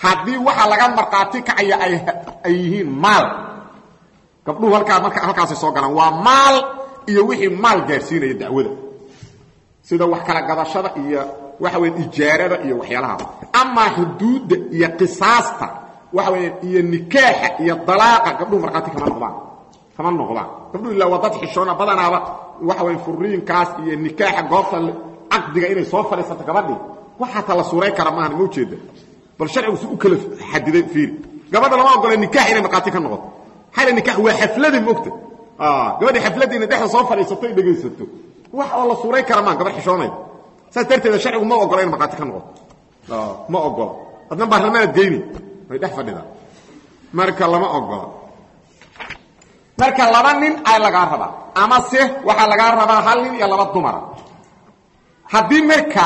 haddii waxa laga markhaati kacaya ay yihiin maal gabdhuhu halkaa marka halkaasay soo galaan waa maal iyo wixii maal gaadhsiinaya dacwada sida wax kala gadashada iyo waxa weya ijaarada iyo waxyaalahaas amaa xuduudda iyo qisaasta waxa weya iyo nikaaxa iyo dalaaqa gabdhuhu markhaati kama noqdaan kama noqdaan gabdhuhu ilaa waa dad xishoona badanaaba waxa weya furiinkaas iyo nikaaxa goobta caqdiga inay soo fadhiisato gabadhii waxaata la suuray kara maahan ma ujeeda bal sharcigu si u kala xadiday fiiri gabadha lama ogola nikaax inay markhaati ka noqoto xayla nikaax waa xafladii mogta gabadhii xafladii inay dhexda soo fadhiisato ay dhegaysato wax oo la suuray kara maan gabadh xishoonayda saas darteeda sharcigu ma ogola ina markhaati ka noqoto ma ogola adna baarlamaanad geyni way dhex fadhidaan marka lama ogola marka laba nin ay lagaa rabaa ama se waxaa lagaa rabaa hal nin iyo laba dumara haddii marka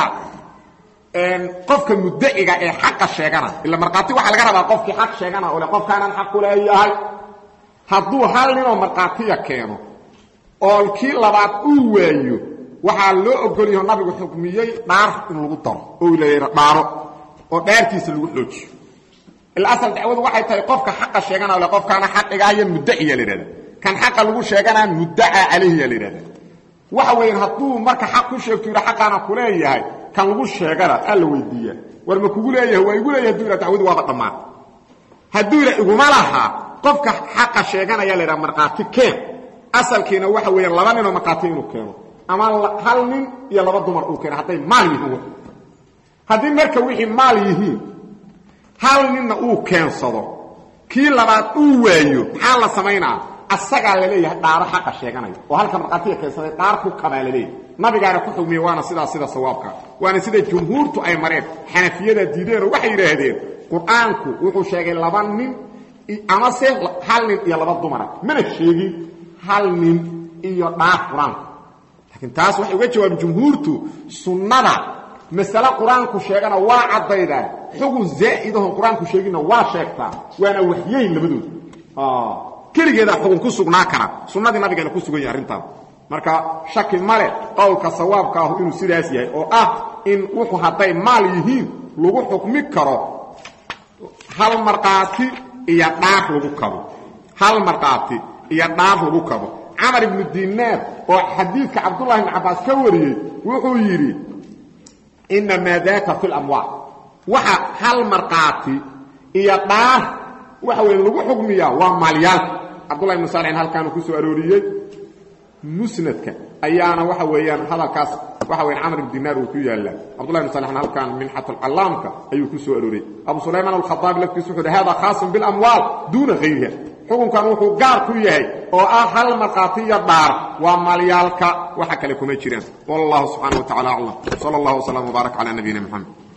qofka muddaciga ee xaqa sheegana ila markhaati waxaa laga rabaa qofkii xaq sheegana ole qofkaanaan xaq ku leeyahay hadduu hal ninoo markhaatiya keeno oo kii labaad uu waayo waxaa loo ogol yaho nabigu xukmiyey dhaar in lagu daro oo la dhaaro oo dhaartiisa lagu xoojiyo ila asal dacwadu waxay tahay qofka xaqa sheegana ole qofkaana xaqigaaya muddaciya la yidhahda kan xaqa lagu sheeganaa muddaca calayhiya la yidhahda waxa weeyaan hadduu marka xaq ku sheegto yidha xaqaana ku leeyahay kan lagu sheegana aa la weydiiyaa war ma kugu leeyahay waa igu leeyahay haduu yidha dacwadu waaba dhammaan hadduu yidha iguma laha qofka xaqa sheeganaya la yidhaha markhaati keen asalkiina waxa weeyaan laba ninoo markhaati inuu keeno ama hal nin iyo laba dumar uu keeno hadday maal yihiin haddii marka wixii maal yihiin hal ninna uu keensado kii labaad uu waayo maxaa la samaynaa asagaa laleeyahay dhaaro xaqa sheeganaya oo halka markhaatiga keensaday dhaar ku kabaa laleeyahay nabigaana ku xugmiye waana sidaas sida sawaabka waana sida jumhuurtu ay mareen xanafiyada diideenoo waxay yidhaahdeen qur-aanku wuxuu sheegay laba nin amase hal nin iyo laba dumara mana sheegin hal nin iyo dhaar qur-aanku laakiin taas waxay uga jawaabeen jumhuurtu sunnada masale qur-aanku sheegana waa caddaydaa xugun zaa'idahon qur-aanku sheeginna waa sheegtaa waana waxyeyn labadooda keligeedaa xugun ku sugnaa kara sunnadii nabigeena ku sugan yahay arrintaas marka shaki male qowlka sawaabka ahu inuu sidaas yahay oo ah in wuxuu hadday maal yihiin lagu xukmi karo hal markhaati iyo dhaar lagu kabo hal markhaati iyo dhaar lagu kabo camar ibnu dinaar oo xadiidka cabdullahi ibn cabbaas ka wariyey wuxuu yidhi inamaa daaka fi lamwaal waxa hal markhaati iyo dhaar waxa weya lagu xukmiyaa waa maalyaalka cabdullahi ibnu saalixin halkaanu ku soo arooriyey musnadka ayaana waxa weeyaan hadalkaas waxa weyan camr ibn dinaar uu ku yaallaa cabdullahi ibn salixna halkan minxatulcallaamka ayuu ku soo arooray abu sulaymaan alkhadaabi laftiisu wuxu uhi hada khaasun bilamwaal duuna hayriha xukunkan wuxuu gaar ku yahay oo ah hal markhaati iyo dhaar waa maalyaalka waxa kale kuma jiraan wallahu subxana wa tacala aclam sala allahu wslam wbaarak cala nabiyina moxamed